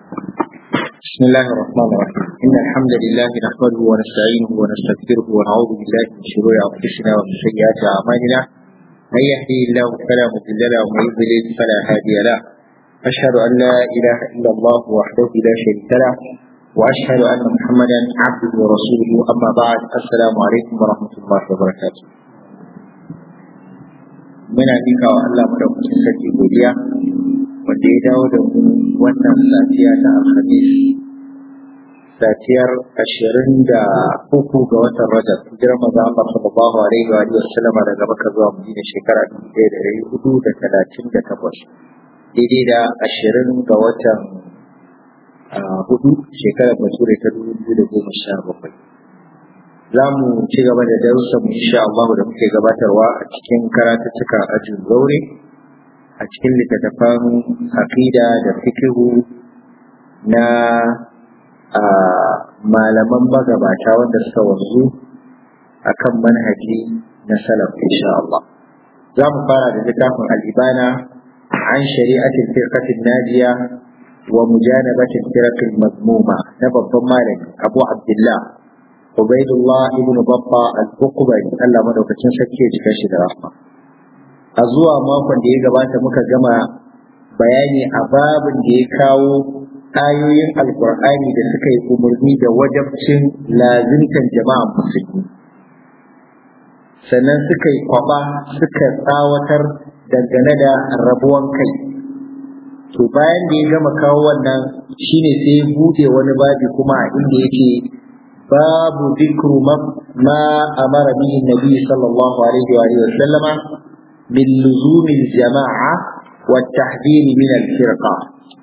بسم الله الرحمن الرحيم إن الحمد لله نحمده ونستعينه ونستغفره ونعوذ بالله من شرور أنفسنا ومن سيئات أعمالنا من يهدي الله فلا مضل له ومن يضلل فلا هادي له أشهد أن لا إله إلا الله وحده لا شريك له وأشهد أن محمدا عبده ورسوله أما بعد السلام عليكم ورحمة الله وبركاته muna bika wa Allah madaukakin sarki godiya wanda ya dawo da mu wannan safiya ta alhamis safiyar ashirin da uku ga watan rajab hijirar maza Allah sallallahu alaihi wa sallam daga Makka zuwa Madina shekara dubu ɗaya da ɗari hudu da talatin da takwas daidai da ashirin ga watan hudu shekarar bature ta dubu biyu da goma sha bakwai za mu ci gaba da darussan mu insha Allah da muke gabatarwa a cikin karatuttukan ajin zaure a cikin littattafan aqida da fikihu na malaman magabata wanda suka wanzu akan manhaji na salaf insha Allah za mu fara da littafin al-ibana an shari'atin firqatin najiya wa mujanabatin firqil mazmuma na babban malami Abu Abdullah Ubaidullah ibn Babba al-Uqbari Allah madaukakin sarki ya cika shi da rahma a zuwa makon da ya gabata muka gama bayani a babin da ya kawo ayoyin alkur'ani da suka yi umarni da wajabcin lazimtan jama'a musulmi sannan suka yi kwaba suka tsawatar dangane da rabuwan kai to bayan da ya gama kawo wannan shine sai ya bude wani babi kuma a inda yake babu zikru ma amara bihi nabi sallallahu alaihi wa sallama من لزوم الجماعة والتحذير من الفرقة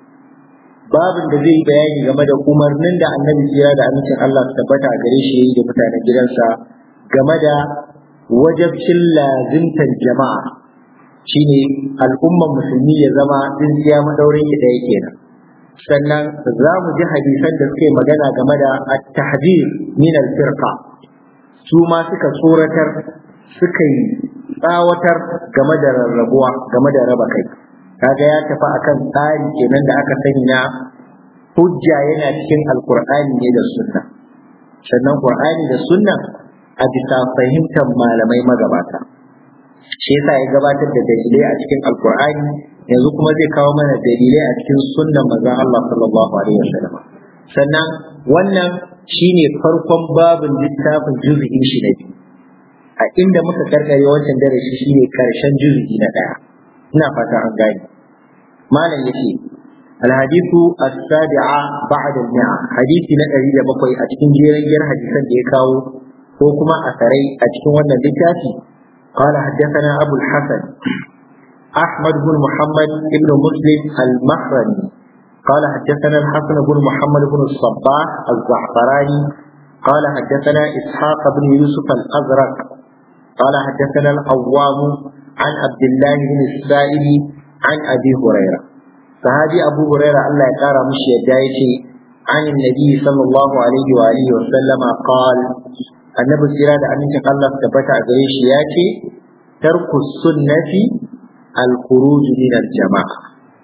باب da zai bayani game da umarnin da annabi jira da amincin Allah su tabbata a gare shi da mutanen gidansa game da wajabcin lazimtar jama'a shine al'umman musulmi ya zama tsintsiya madaurin ki da yake nan sannan za mu ji hadisan da suke magana game da at-tahzir min al-firqa su ma suka tsoratar suka yi tsawatar game da rarrabuwa game da raba kai kaga ya tafi akan tsari kenan da aka sani na hujja yana cikin alkur'ani ne da sunna sannan qur'ani da sunna a bisa fahimtar malamai magabata shi yasa ya gabatar da dalilai a cikin alkur'ani yanzu kuma zai kawo mana dalilai a cikin sunnan manzon Allah sallallahu alaihi wasallam sannan wannan shine farkon babin littafin juz'in shi na biyu a inda muka karkare wancan darasi shine karshen juz'i na daya ina fata an gane malam yace الحديث السابعة بعد المئة حديث نقري لبقوي أتكين جيران جير حديثا ديكاو وكما أثري أتكين وانا ديكاتي قال حدثنا أبو الحسن أحمد بن محمد بن مسلم المخرمي قال حدثنا الحسن بن محمد بن الصباح الزعفراني قال حدثنا إسحاق بن يوسف الأزرق قال حدثنا العوام عن عبد الله بن السائب عن أبي هريرة صحابي أبو هريرة الله يقارى مشي يدايتي عن النبي صلى الله عليه وآله وسلم قال النبي الزراد أن الله ثبت أغريش ياتي ترك السنة الخروج من الجماعة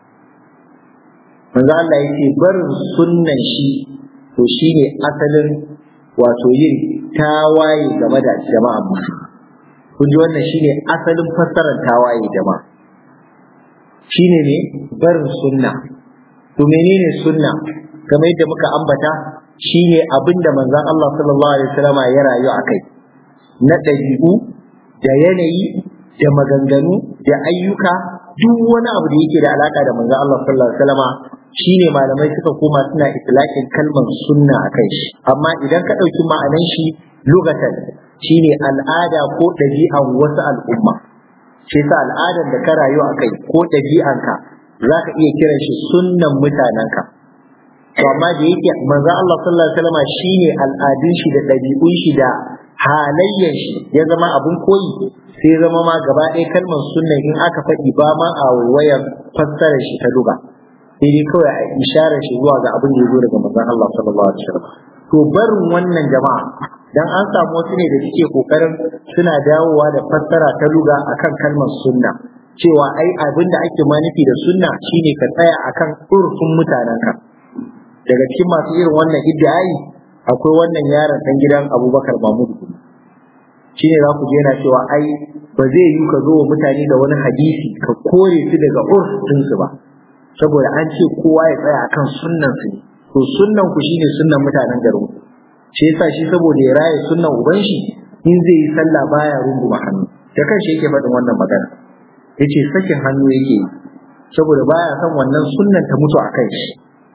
manzo Allah yake barin sunnan shi to shine asalin wato yin tawaye game da jama'a musulmi kun ji wannan shine asalin fassarar tawaye jama'a shine ne barin sunna to menene sunna kamar yadda muka ambata shine abinda manzon Allah sallallahu alaihi wasallam ya rayu akai na ɗabi'u da yanayi da maganganu da ayyuka duk wani abu da yake da alaka da manzon Allah sallallahu alaihi wasallam shine malamai suka koma suna itlaqin kalmar sunna akai shi amma idan ka ɗauki ma'anan shi lugatan shine al'ada ko ɗabi'an wasu al'umma shi yasa al'adar da ka rayu akai ko ɗabi'anka za ka iya kiran shi sunnan mutanenka to amma da yake manzo Allah sallallahu alaihi wasallam shine al'adun shi da ɗabi'un shi da halayyan shi ya zama abun koyi sai zama ma gaba ɗaya kalmar sunna in aka faɗi ba ma a waiwayar fassarar shi ta duga sai dai kawai a isharar shi zuwa ga abin da ya zo daga manzon Allah sallallahu alaihi wasallam to barin wannan jama'a dan an samu wasu ne da suke kokarin suna dawowa da fassara ta luga akan kalmar sunna cewa ai abin da ake ma nufi da sunna shine ka tsaya akan urfin mutanenka daga cikin masu irin wannan iddi'ai akwai wannan yaron dan gidan Abubakar Mahmud shi ne za ku je yana cewa ai ba zai yi ka zo wa mutane da wani hadisi ka kore su daga urf su ba saboda an ce kowa ya tsaya akan sunnan su to sunnan ku shine sunnan mutanen garin ku shi yasa shi saboda ya raye sunnan uban shi in zai yi sallah baya runguma hannu da kanshi yake faɗin wannan magana yace sakin hannu yake saboda baya son wannan sunnan ta mutu a kai shi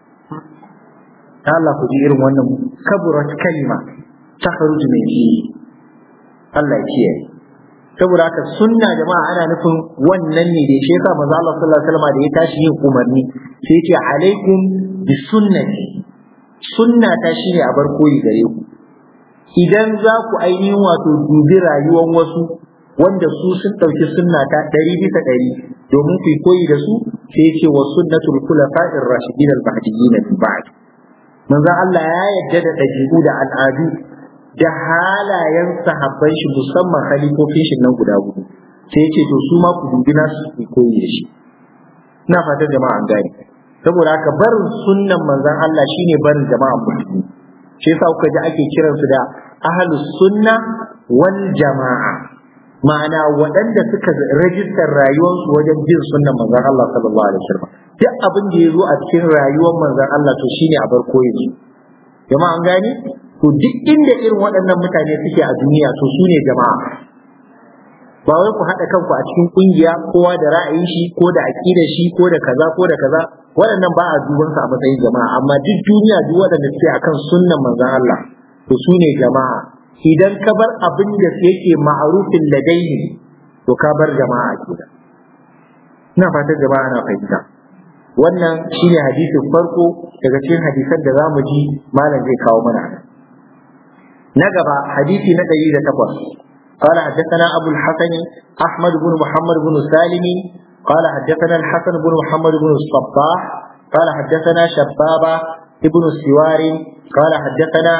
Allah ku ji irin wannan kaburat kalima ta kharuju min fi Allah ya kiyaye saboda haka sunna jama'a ana nufin wannan ne da shi yasa manzo Allah sallallahu alaihi wasallam da ya tashi yin umarni sai ya ce alaikum bi sunnati sunna ta shine a bar koyi gare ku idan za ku ainihin wato dubi rayuwar wasu wanda su sun ɗauki sunna ta ɗari bisa ɗari domin ku koyi da su sai ya ce wa sunnatul khulafa'ir rashidin al-mahdiyyin min ba'd manzo Allah ya yarda da ɗabi'u da al'adu da halayen sahabban shi musamman khalifofin shi nan guda hudu sai ya ce to su ma ku dubi nasu ku koyi da shi ina fatan jama'a an gane saboda haka barin sunnan manzon Allah shine barin jama'a musulmi shi yasa kuka ji ake kiransu da ahlus sunna wal jama'a ma'ana waɗanda suka rajistar rayuwarsu wajen bin sunnan manzon Allah sallallahu alaihi wasallam duk abin da ya zo a cikin rayuwar manzon Allah to shine a bar koyi su jama'a an gane to duk inda irin waɗannan mutane suke a duniya to su ne jama'a ba wai ku haɗa kanku a cikin ƙungiya kowa da ra'ayin shi ko da aƙidar shi ko da kaza ko da kaza waɗannan ba a duban su a matsayin jama'a amma duk duniya duk waɗanda suke akan sunnan manzon Allah to su ne jama'a idan ka bar abin da yake ma'arufin ladaini to ka bar jama'a kenan ina fatan jama'a na fahimta wannan shine hadisin farko daga cikin hadisan da zamu ji malam zai kawo mana na gaba hadisi na 108 قال حدثنا أبو الحسن أحمد بن محمد بن سالم قال حدثنا الحسن بن محمد بن الصباح قال حدثنا شبابة ابن السوار قال حدثنا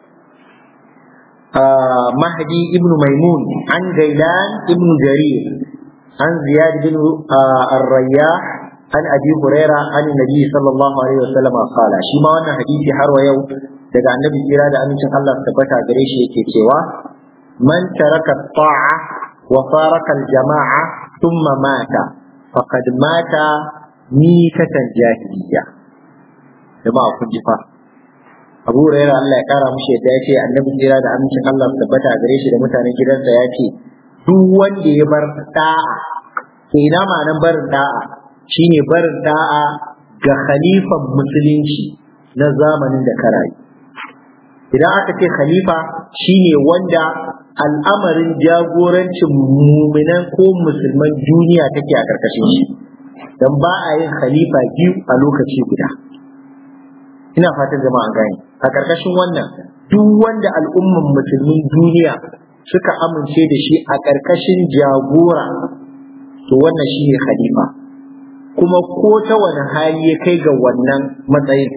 آه مهدي ابن ميمون عن غيلان ابن جرير عن زياد بن آه الرياح عن ابي هريره عن النبي صلى الله عليه وسلم قال shi ma wannan hadisi har wa yau daga annabi kira da amincin Allah tabbata gare shi yake cewa man taraka ta'a wa faraka al-jama'a thumma mata faqad mata mitatan jahiliya jama'a kun ji fa Abu Hurairah Allah ya kara mushi yadda ya ce annabi kira da amincin Allah tabbata gare shi da mutanen gidansa ya ce duk wanda ya bar da'a to ina ma'anan barin da'a shine barin da'a ga khalifan musulunci na zamanin da ka rayu idan aka ce khalifa shine wanda al'amarin jagorancin muminan ko musulman duniya take a karkashin shi dan ba a yin khalifa biyu a lokaci guda ina fatan jama'a gani a karkashin wannan duk wanda al'umman musulmin duniya suka amince da shi a karkashin jagora to wannan shine khalifa kuma ko ta wani hali ya kai ga wannan matsayin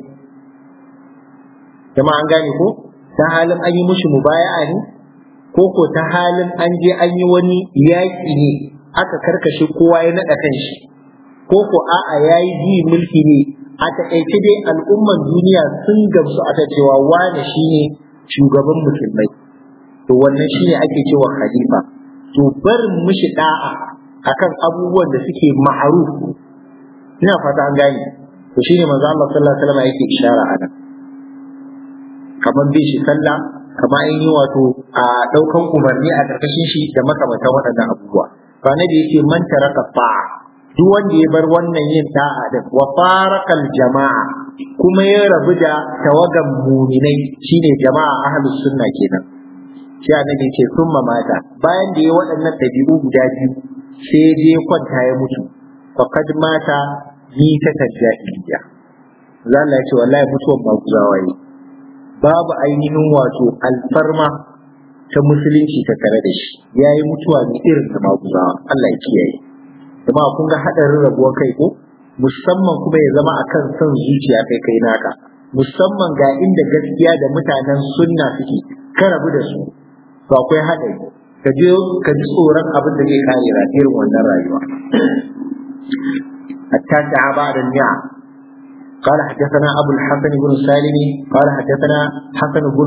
jama'a an gane ko ta halin an yi mushi mubaya'a ne ko ko ta halin an je an yi wani yaƙi ne aka karkashe kowa ya naɗa kan shi ko ko a'a ya yi ji mulki ne a taƙaice dai al'umman duniya sun gamsu aka cewa wane shine shugaban musulmai to wannan shine ake cewa khalifa to barin mushi da'a akan abubuwan da suke ma'aruf ina fata an gane to shine manzo Allah sallallahu alaihi wasallam yake ishara a nan kamar bin shi sallah kamar an yi wato a daukan umarni a karkashin shi da makamantan waɗannan abubuwa ba na da yake man taraka fa'a duk wanda ya bar wannan yin ta'a da wa farakal jama'a kuma ya rabu da tawagan muminai shine jama'a ahlus sunna kenan sai annabi ce summa mata bayan da ya waɗannan ɗabi'u guda biyu sai ya je kwanta ya mutu faqad mata ni ta tajjahiliya Allah ya ce wallahi mutuwan ba guzawa ne babu ainihin wato alfarma ta musulunci ta tare da shi yayi mutuwa ne irin ta maguzawa Allah ya kiyaye kuma kun ga hadarin rabuwar kai ko musamman kuma ya zama akan son zuciya kai kai naka musamman ga inda gaskiya da mutanen sunna suke ka rabu da su to akwai hadari ka je ka ji tsoron abin da zai kare irin wannan rayuwa hatta ta ba da ni'a قال حدثنا أبو الحسن بن سالم قال حدثنا حسن بن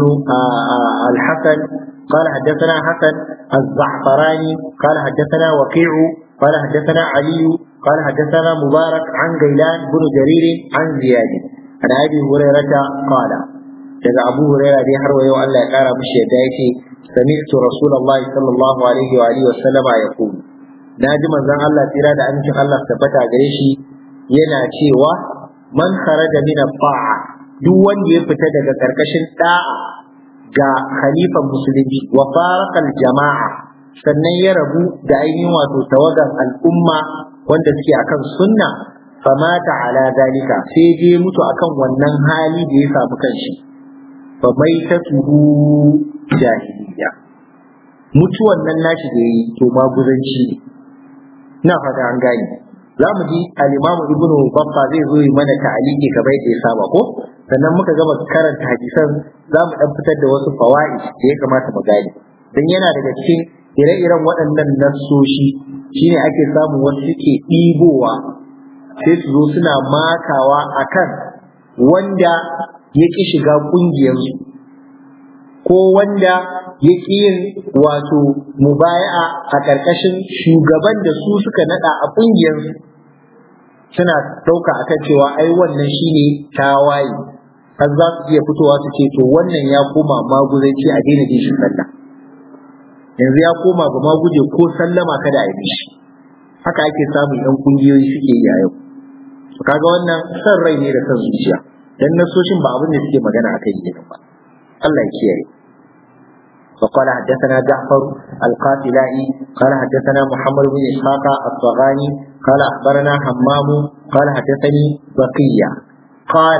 الحسن قال حدثنا حسن الزعفراني قال حدثنا وقيع قال حدثنا علي قال حدثنا مبارك عن غيلان بن جرير عن زياد عن أبي هريرة قال daga Abu Huraira dai har wa yau Allah ya kara mishi yadda yake sami'tu Rasulullah sallallahu alaihi wa alihi wa sallama yaqulu naji manzon Allah tsira da amincin Allah tabbata gare shi yana cewa man kharaja min ta'a duk wanda ya fita daga karkashin da'a ga khalifan musulunci wa faraqal jama'a sannan ya rabu da ainihin wato tawagan al'umma wanda suke akan sunna famata ala dalika sai je mutu akan wannan hali da ya samu kanshi fa maitatuhu jahiliya mutuwan nan nashi da yi to maguzanci ne ina fata an gane za mu ji al-Imam Ibn Baffa zai zo yi mana ta'aliki kamar yadda ya saba ko sannan muka gama karanta hadisan za mu dan fitar da wasu fawaid da ya kamata mu gane dan yana daga cikin ire-iren waɗannan nassoshi shine ake samun wasu suke ɗibowa sai su zo suna makawa akan wanda ya ƙi shiga ƙungiyarsu ko wanda ya ƙi yin wato mubaya'a a ƙarƙashin shugaban da su suka naɗa a ƙungiyarsu suna ɗauka akan cewa ai wannan shine tawaye har za su iya fitowa su ce to wannan ya koma maguzanci a daina jin shi sallah yanzu ya koma ga maguje ko sallama kada a yi shi haka ake samun yan kungiyoyi suke yi a yau kaga wannan san rai ne da san zuciya dan nasoshin ba abin da suke magana akai kenan ba Allah ya kiyaye وقال حدثنا جعفر القاتلائي قال حدثنا محمد بن إسحاق الطغاني قال أخبرنا حمام قال حدثني بقية قال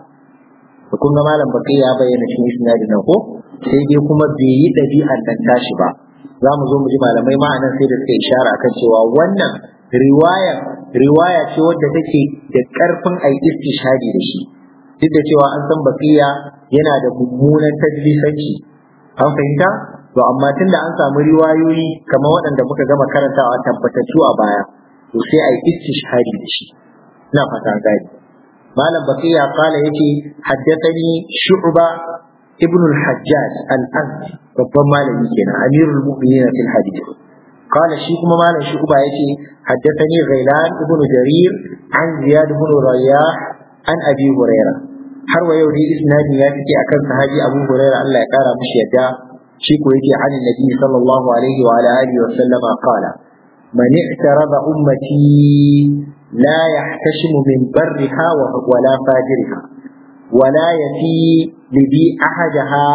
وكنا مالا بقية بين في إسناد نوكو سيدي كما بيي ɗabi'ar nan tashi ba za mu zo mu ji malamai ma'anan sai da suka ishara akan cewa wannan riwaya riwaya ce wadda take da ƙarfin ai istishadi da shi duk da cewa an san baqiya yana da mummunan tadlisanci an fahimta to amma tunda an samu riwayoyi kamar waɗanda muka gama karantawa tabbatattu a baya to sai ai istishhadi da shi ina fata gani malam baqiya kala yace haddathani shu'ba ibn al-hajjaj al-azdi babban malami kenan amirul mu'minin fil hadith قال شيخ مالا شعبة يتي حدثني غيلان ابن جرير عن زياد بن رياح عن أبي هريرة har wa yau dai isnadi ya take akan sahabi Abu Hurairah Allah ya kara mishi yadda shi ko yake an Nabi sallallahu alaihi wa ala alihi wa sallama qala man i'tarada ummati la yahtashimu min barriha wa la fajriha wa la yafi li ahadaha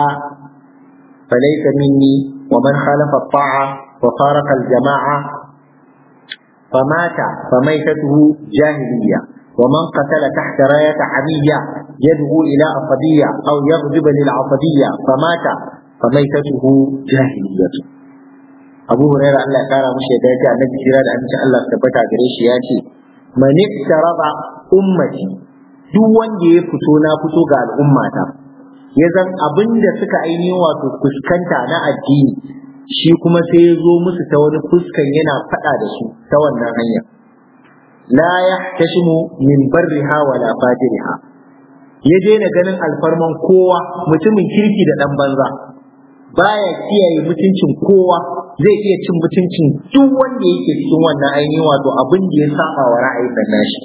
فليس مني ومن خالف الطاعة وفارق الجماعة فمات فميتته جاهلية ومن قتل تحت راية عمية يدعو إلى عصبية أو يغضب للعصبية فمات فميتته جاهلية أبو هريرة الله قال مش يداجع النبي جراد أن شاء الله ثبت قريش ياتي من اقترب أمتي duk wanda ya fito na fito ga al'ummata ya zan abin da suka ainihin wato fuskanta na addini shi kuma sai ya zo musu ta wani fuskan yana faɗa da su ta wannan hanya la yahtashimu min barriha wala fajriha ya daina ganin alfarman kowa mutumin kirki da dan banza baya kiyaye mutuncin kowa zai iya cin mutuncin duk wanda yake cikin wannan ainihin wato abin da ya saba wa ra'ayin nan nashi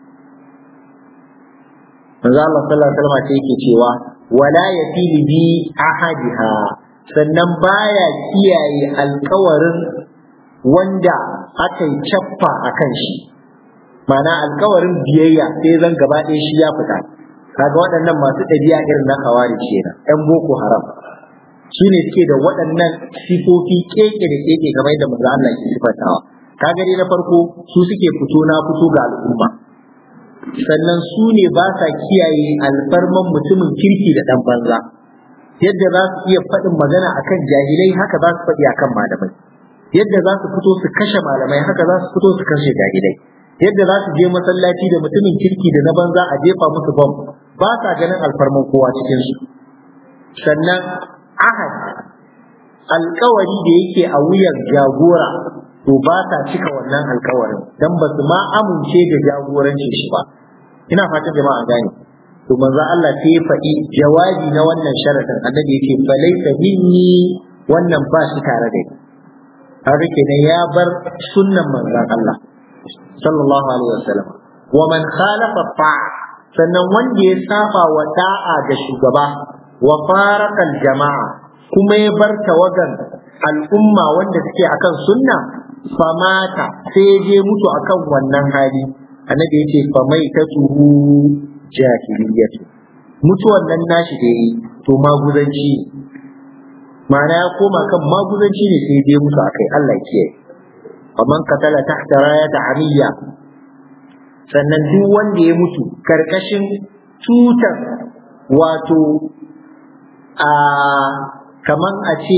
manzo Allah sallallahu alaihi wasallam ce yake cewa wala yafili bi ahadiha sannan baya kiyaye alkawarin wanda aka yi cappa a kan shi mana alkawarin biyayya sai zan gaba ɗaya shi ya fita kaga waɗannan masu ɗabi'a irin na hawari kenan ɗan boko haram su ne suke da waɗannan sifofi keke da keke kamar yadda manzo Allah ke sifantawa kaga dai na farko su suke fito na fito ga al'umma sannan su ne ba sa kiyaye alfarman mutumin kirki da ɗan banza yadda za su iya faɗin magana akan jahilai haka za su faɗi akan malamai yadda za su fito su kashe malamai haka za su fito su kashe jahilai yadda za su je masallaci da mutumin kirki da na banza a jefa musu bom ba sa ganin alfarman kowa cikin su sannan ahad alkawari da yake a wuyan jagora to ba sa cika wannan alkawarin dan ba su ma amince da jagorancin shi ba ina fatan jama'a gane to manzo Allah sai ya faɗi jawabi na wannan sharadin annabi yake falaita minni wannan ba shi tare da ni haka kenan ya bar sunnan manzon Allah sallallahu alaihi wasallam wa man khalafa ta'a sannan wanda ya saba wa da'a ga shugaba wa faraqal jama'a kuma ya bar tawagan al'umma wanda suke akan sunna famata sai ya je mutu akan wannan hali annabi yace famai ta tuhu jahiliyatu mutuwan nan nashi da yi to maguzanci ma'ana ya koma kan maguzanci ne sai je mutu akai Allah ya kiyaye faman katala tahta rayata amiyya sannan duk wanda ya mutu karkashin tutar wato a kaman a ce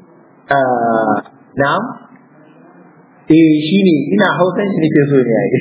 na'am eh shine ina hausan shi nake so ne yayi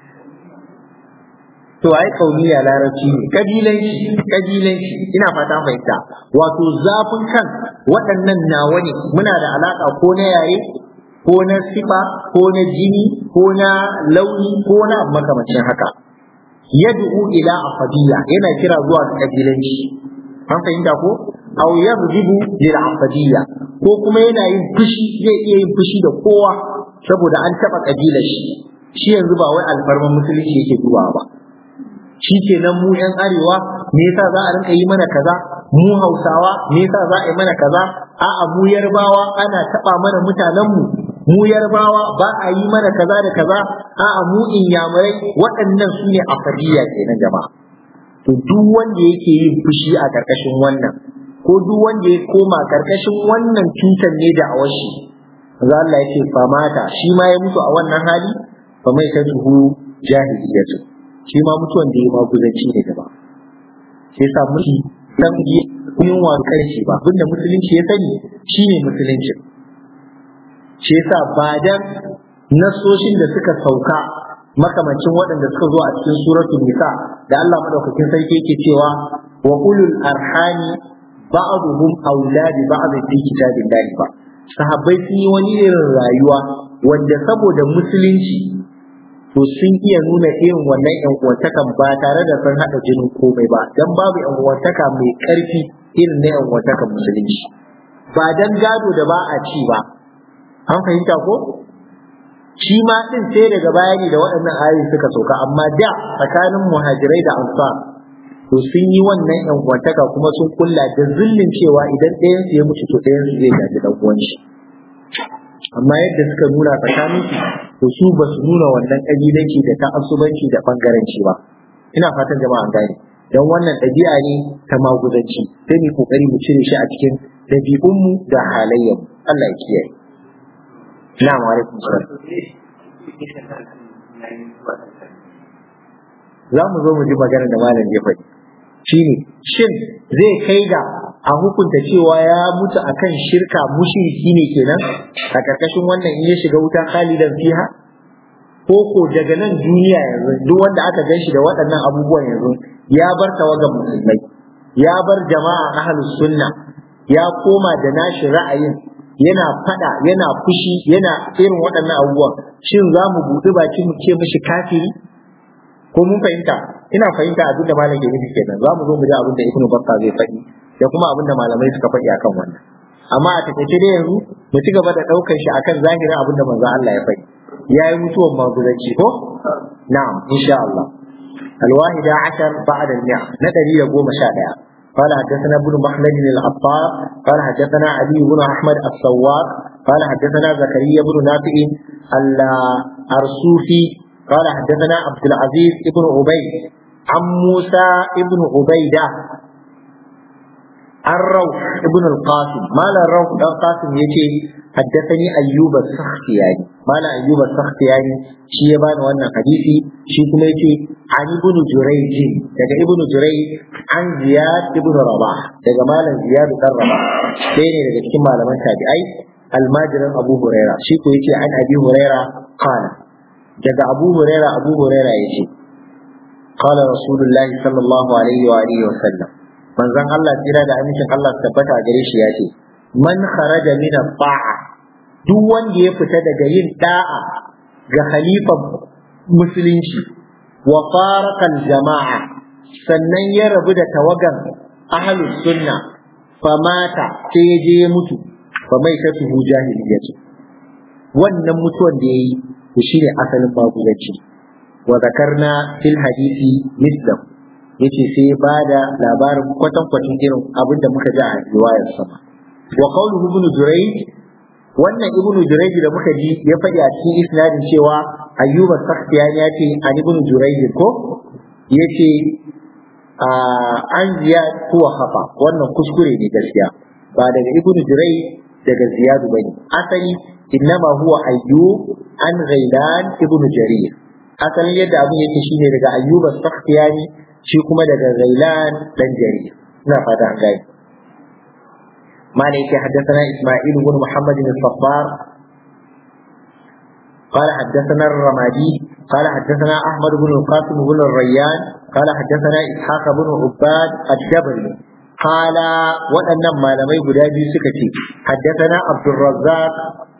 to ai kauniya larabci ne kabilanci kabilanci ina fata fahimta wato zafin kan waɗannan nawa ne muna da alaka ko na yaye ko na sifa ko na jini ko na launi ko na makamacin haka yad'u ila afadiyya yana kira zuwa ga kabilanci an fahimta ko aw yaghdibu lil afadiyya ko kuma yana yin fushi zai iya yin fushi da kowa saboda an taba kabilar shi shi yanzu ba wai alfarman musulunci yake dubawa ba shi kenan mu yan arewa me yasa za a rinka yi mana kaza mu hausawa me yasa za a yi mana kaza a'a mu yarbawa ana taba mana mutanen mu mu yarbawa ba a yi mana kaza da kaza a'a mu inyamurai waɗannan su ne afadiya kenan jama'a to duk wanda yake yin fushi a karkashin wannan ko duk wanda ya koma karkashin wannan cutar ne da awashi za Allah ya ce famata shi ma ya mutu a wannan hali fa mai ta tuhu jahiliyatu shi ma mutuwan da ya ma guzanci ne gaba sai sa mushi dan yin wa karshe ba abinda musulunci ya sani shine musulunci shi yasa ba dan nasoshin da suka sauka makamancin waɗanda suka zo a cikin suratul nisa da Allah madaukakin sarki yake cewa wa ulul arhami ba'dhum awla bi ba'd fi kitabillahi ba sahabbai sun yi wani irin rayuwa wanda saboda musulunci to sun iya nuna irin wannan yan uwantakan ba tare da sun haɗa jinin komai ba dan babu yan uwantaka mai ƙarfi irin na yan uwantakan musulunci ba dan gado da ba a ci ba an fahimta ko shi ma din sai daga baya ne da waɗannan ayoyi suka sauka amma da tsakanin muhajirai da ansar to sun yi wannan yan uwantaka kuma sun kulla da zullin cewa idan ɗayan su ya mutu to ɗayan su zai gaji dan uwan shi amma yadda suka nuna tsakanin su to su ba su nuna wannan kabilanci da ta'assubanci da bangaranci ba ina fatan jama'a gane dan wannan ɗabi'a ne ta maguzanci sai mu kokari mu cire shi a cikin ɗabi'unmu da halayyarmu Allah ya kiyaye na'am alaikum salam za mu zo mu ji maganar da malam ya faɗi shine shin zai kai ga a hukunta cewa ya mutu akan shirka mushriki ne kenan a karkashin wannan in ya shiga wuta khalidan fiha ko ko daga nan duniya yanzu duk wanda aka gan shi da waɗannan abubuwan yanzu ya bar tawagan musulmai ya bar jama'a ahlus sunna ya koma da nashi ra'ayin yana fada yana fushi yana irin waɗannan abubuwan shin za mu buɗi baki mu ce mishi kafiri ko mun fahimta ina fahimta abin da malam ke nufi kenan za mu zo mu ji abin da ibnu bakka zai faɗi da kuma abin da malamai suka faɗi akan wannan amma a takaice dai yanzu mu ci gaba da ɗaukar shi akan zahirin abin da manzo Allah ya faɗi ya yi mutuwan magudanci ko na'am insha Allah الواحدة عشر بعد المئة ندري يقوم شائع قال حدثنا ابن مخلد العطار قال حدثنا علي بن احمد الصواب قال حدثنا زكريا بن نافع الارسوفي قال حدثنا عبد العزيز بن عبيد عن موسى بن عبيده الروح ابن القاسم مال الروح بن القاسم يجي حدثني ايوب السختياني مال ايوب السختياني شي يبان wannan hadisi shi kuma yace an ibn jurayj daga ibn jurayj an ziyad ibn rabah daga malam ziyad dan rabah sai ne daga cikin malaman tabi'ai almajirin abu huraira shi ko yace an abi huraira qala daga abu huraira abu huraira yace qala rasulullahi sallallahu alaihi wa alihi wa sallam manzon Allah tsira da amincin Allah tabbata gare shi yace man kharaja min ta'a duk wanda ya fita daga yin da'a ga khalifan musulunci wa faraqal jama'a sannan ya rabu da tawagan ahlus sunna famata sai ya je ya mutu fa mai ta tuhu jahiliyyatu wannan mutuwan da yayi to shine asalin maguzanci wa zakarna fil hadisi mislam yace sai ya bada labarin kwatan kwatin irin abin da muka ji a riwayar sama wa qawluhu ibn jurayj wannan ibn jurayj da muka ji ya faɗi a cikin isnadin cewa ayyuba sakhtiyani ya ce an ibn jurayj ko yace an ziya kuwa hafa wannan kuskure ne gaskiya ba daga ibn jurayj daga ziyadu bane asali innama huwa ayyub an ghailan ibn jarir asalin yadda abin yake shine daga ayyuba sakhtiyani shi kuma daga ghailan dan jarir ina fata an gane مالك يكي حدثنا إسماعيل بن محمد الصفار قال حدثنا الرمادي قال حدثنا أحمد بن القاسم بن الريان قال حدثنا إسحاق بن عباد الجبري قال وأن ما لم يبدأ سكتي حدثنا عبد الرزاق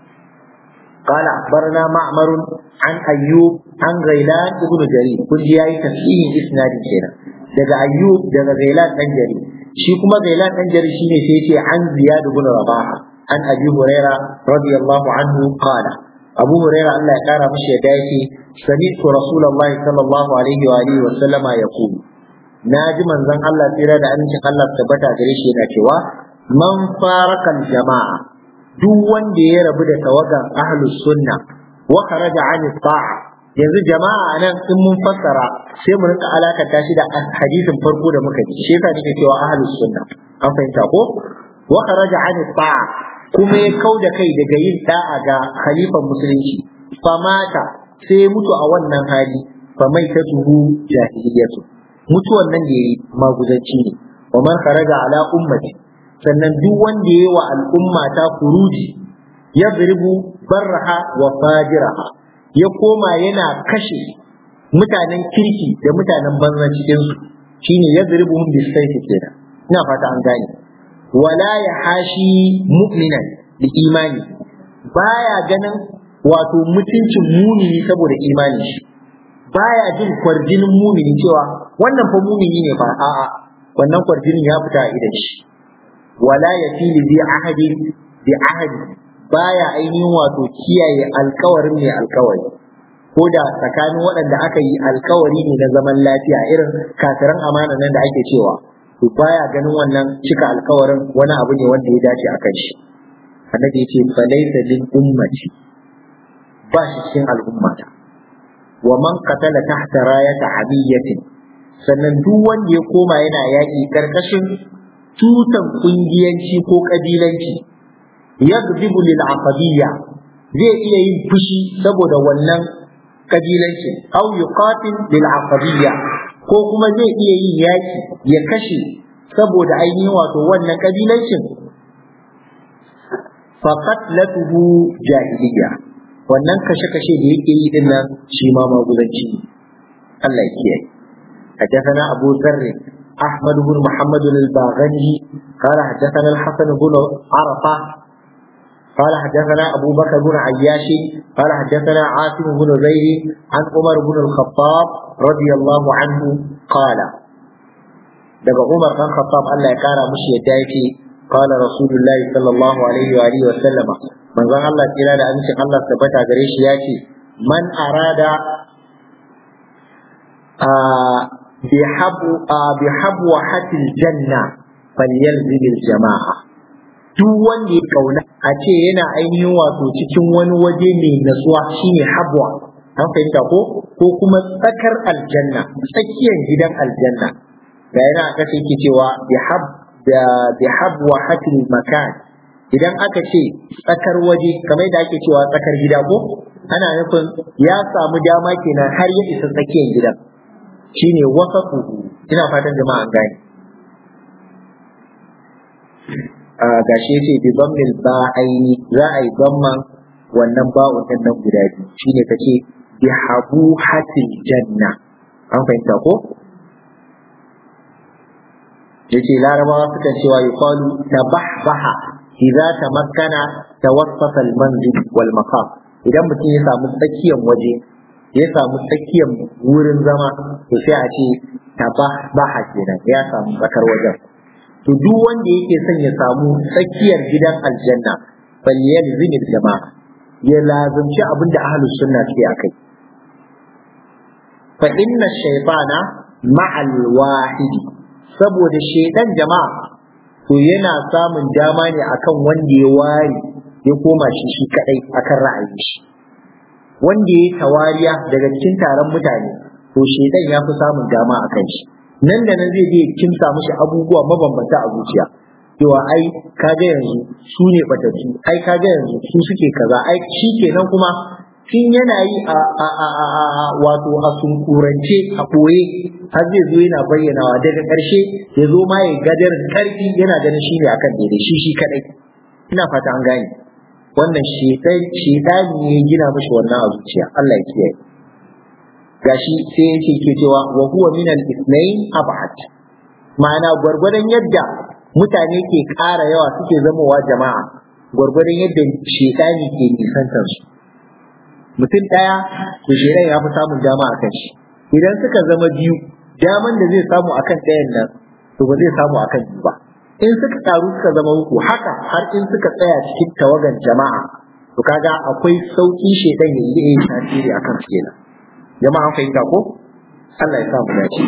قال أخبرنا معمر عن أيوب عن غيلان بن جرير كل جاي تفسير إسناد كنا daga Ayyub daga Gailan dan Jari shi kuma Gailan dan Jari shine sai yace an Ziyad ibn Rabaha an Abi Huraira radiyallahu anhu qala Abu Huraira Allah ya kara mishi yadda yake sami'tu Rasulullahi sallallahu alaihi wa alihi wa sallama yaqulu naji manzon Allah tsira da amincin Allah tabbata gare shi yana cewa man farakal jama'a duk wanda ya rabu da tawagan ahlus sunna wa kharaja an ta'a yanzu jama'a nan in mun fassara sai mu rinka alakanta shi da hadisin farko da muka ji shi yasa nake cewa ahlus sunna an fahimta ko wa kharaja an ta'a kuma ya kau da kai daga yin da'a ga khalifan musulunci famata sai mutu a wannan hali fa mai ta tuhu jahiliyatu mutuwan nan da yayi maguzanci ne wa man kharaja ala ummati sannan duk wanda yayi wa al'umma ta kuruji yadribu barraha wa fajiraha ya koma yana kashe mutanen kirki da mutanen banza cikin su shine yadribuhum bisayfi kenan ina fata an gane wala ya hashi mu'minan da imani baya ganin wato mutuncin mumini saboda imani shi baya jin kwarjinin mumini cewa wannan fa mumini ne ba a'a wannan kwarjinin ya fita a idan shi wala ya fili bi ahadin bi ahadi baya ainihin wato kiyaye alkawarin mai alkawari ko da tsakanin waɗanda aka yi alkawari ne na zaman lafiya irin kafiran amana nan da ake cewa to baya ganin wannan cika alkawarin wani abu ne wanda ya dace a kan shi annabi ya ce falaita lil ummati ba shi cikin al'ummata wa man qatala tahta rayata abiyatin sannan duk wanda ya koma yana yaƙi karkashin tutan kungiyanci ko kabilanci yadribu lil aqabiyya zai iya yin fushi saboda wannan kabilanci aw yuqatil lil aqabiyya ko kuma zai iya yin yaki ya kashe saboda ainihin wato wannan kabilancin faqatlatuhu jahiliya wannan kashe-kashe da yake yi din nan shi ma magulanci ne Allah ya kiyaye حدثنا أبو ذر أحمد بن محمد الباغني قال حدثنا الحسن بن عرفة قال حدثنا أبو بكر بن عياش قال حدثنا عاصم بن زيد عن عمر بن الخطاب رضي الله عنه قال daga Umar dan Khattab Allah ya kara mushi yadda yake qala rasulullahi sallallahu alaihi wa alihi wa sallama manzon Allah kira da amincin Allah tabbata gare shi yace man arada bihabu bihabu hatil janna falyalzim jama'a duk wanda ya kauna a ce yana ainihin wato cikin wani waje mai natsuwa shine habwa an fahimta ko ko kuma tsakar aljanna tsakiyar gidan aljanna da yana aka ce yake cewa bihab da bihabwa hatil makan idan aka ce tsakar waje kamar da ake cewa tsakar gida ko ana nufin ya samu dama kenan har ya isa tsakiyar gidan shine wasafu ina fatan jama'a gani gashi yace bi bammil ba'aini za a yi bamman wannan ba'un din nan guda biyu shine kace bi habu hatil janna an fahimta ko yace larabawa sukan cewa yuqalu tabahbaha idza tamakkana tawassata al-manzil wal maqam idan mutum ya samu tsakiyar waje ya samu tsakiyar wurin zama to sai a ce tabaha kenan ya samu tsakar wajen to duk wanda yake son ya samu tsakiyar gidan aljanna falyal zinil jama'a ya lazumci abin da ahlus sunna suke akai fa inna shaytana ma'al wahidi saboda shaytan jama'a to yana samun dama ne akan wanda ya ware ya koma shi shi kadai akan ra'ayin shi wanda ya tawariya daga cikin taron mutane to shaytan ya fi samun dama akan shi nan da nan zai je kimsa mishi abubuwa mabambanta a zuciya cewa ai kaga yanzu su ne batattu ai kaga yanzu su suke kaza ai shi kenan kuma tun yana yi a a a a a wato a sunkurance a ɓoye har zai zo yana bayyanawa daga ƙarshe ya zo ma ya gadar ƙarfi yana ganin shi ne akan daidai shi shi kadai ina fata an gane wannan shedani ne ya gina mishi wannan a zuciya Allah ya kiyaye gashi sai yake ke cewa wa huwa min al-ithnain ab'ad ma'ana gwargwadon yadda mutane ke ƙara yawa suke zamowa jama'a gwargwadon yadda shedani ke nisantar su mutum ɗaya to shedan ya fi samun dama a kan shi idan suka zama biyu daman da zai samu akan ɗayan nan to ba zai samu akan biyu ba in suka taru suka zama uku haka har in suka tsaya cikin tawagan jama'a to kaga akwai sauki shedan ya yi tasiri akan su kenan jama'a an fahimta ko Allah ya sa mu dace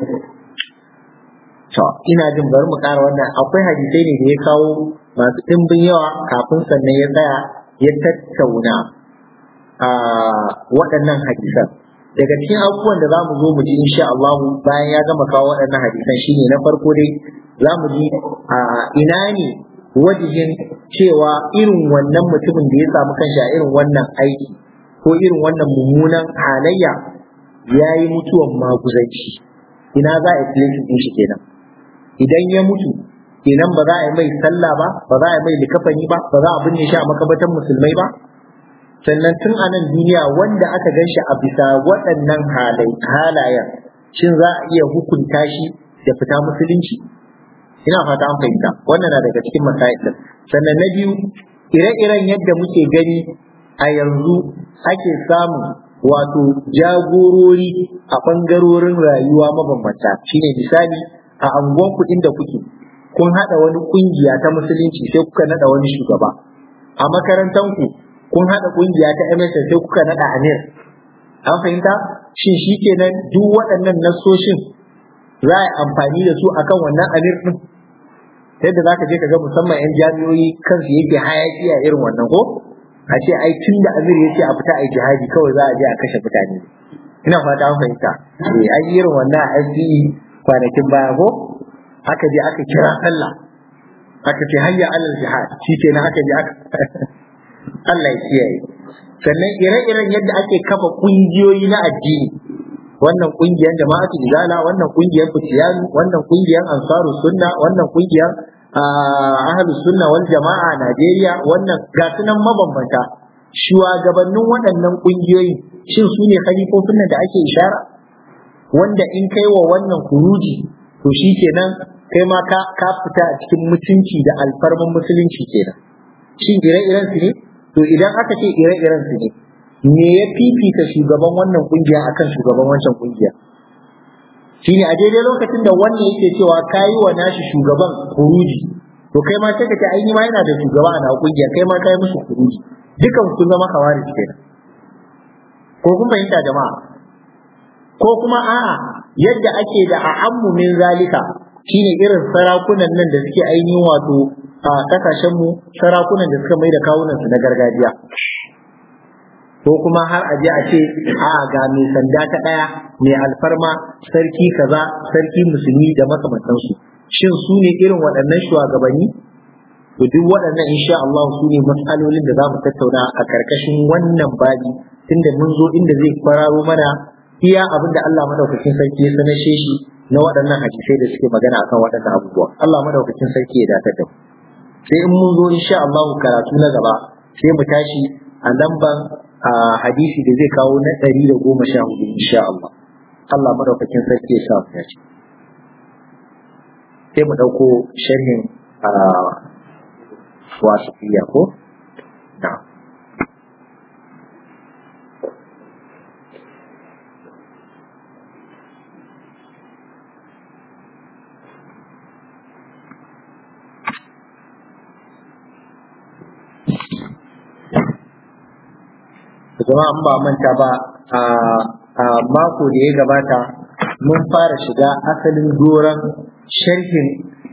to ina jin bari mu ƙara wannan akwai hadisai ne da ya kawo masu ɗimbin yawa kafin sannan ya tsaya ya tattauna a waɗannan hadisan daga cikin abubuwan da za mu zo mu ji insha Allah bayan ya gama kawo waɗannan hadisan shine na farko dai za mu ji a ina ne wajihin cewa irin wannan mutumin da ya samu kanshi a irin wannan aiki ko irin wannan mummunan halayya ya yi mutuwan maguzanci ina za a yi din shi kenan idan ya mutu kenan ba za a yi mai sallah ba ba za a yi mai likafani ba ba za a binne shi a makabatan musulmai ba sannan tun a nan duniya wanda aka gan shi a bisa waɗannan halayen shin za a iya hukunta shi da fita musulunci ina fata an fahimta wannan na daga cikin masail sannan na biyu ire-iren yadda muke gani a yanzu ake samun wato jagorori a ɓangarorin rayuwa mabambanta shine misali a anguwan kuɗin da kuke kun haɗa wani ƙungiya ta musulunci sai kuka naɗa wani shugaba a makarantanku kun haɗa ƙungiya ta MSN sai kuka naɗa Amir an fahimta shin shi kenan duk waɗannan nassoshin za a yi amfani da su akan wannan Amir ɗin yadda za ka je ka ga musamman 'yan jami'oyi kansu yake hayaki a irin wannan ko a ce ai tun da Amir ya ce a fita a jihadi kawai za a je a kashe mutane ina fata an fahimta eh an yi irin wannan a SDE kwanakin baya ko aka je aka kira sallah aka ce hayya alal jihad shi kenan aka je aka Allah ya kiyaye sannan ire-iren yadda ake kafa kungiyoyi na addini wannan kungiyar jama'atu izala wannan kungiyar fitiyanu wannan kungiyar ansaru sunna wannan kungiyar ahlus sunna wal jama'a Najeriya wannan ga sunan mabambanta shugabannin waɗannan kungiyoyi shin su ne khalifofin nan da ake ishara wanda in kai wa wannan kuruji to shi kenan kai ma ka ka fita a cikin mutunci da alfarman musulunci kenan shin ire-iren su ne to idan aka ce ire-iren su ne me ya fifita shugaban wannan kungiya akan shugaban wancan kungiya shine a daidai lokacin da wannan yake cewa kayi wa nashi shugaban kuruji to kai ma sai ka ce ai ni ma yana da shugaba a na kungiya kai ma kai musu kuruji dukan kun zama kawari kenan ko kun fahimta jama'a ko kuma a'a yadda ake da a'ammu min zalika shine irin sarakunan nan da suke ainihin wato a kasashen mu sarakunan da suka mai da kawunan su na gargajiya ko kuma har aje a ce a ga mai sanda ta daya mai alfarma sarki kaza sarki musulmi da makamantansu shin su ne irin waɗannan shugabanni to duk waɗannan insha Allah su ne matsalolin da za mu tattauna a karkashin wannan babi tunda mun zo inda zai kwararo mana iya abin da Allah madaukakin sarki ya sanashe shi na waɗannan hadisai da suke magana akan waɗannan abubuwa Allah madaukakin sarki ya datar da mu sai in mun zo insha Allah karatu na gaba sai mu tashi a lamban hadisi da zai kawo na ɗari da goma sha hudu insha Allah Allah madaukakin sarki ya sa mu dace sai mu ɗauko sharhin wasiƙiya ko na'am jama'a ba manta ba a mako da ya gabata mun fara shiga asalin doron sharhin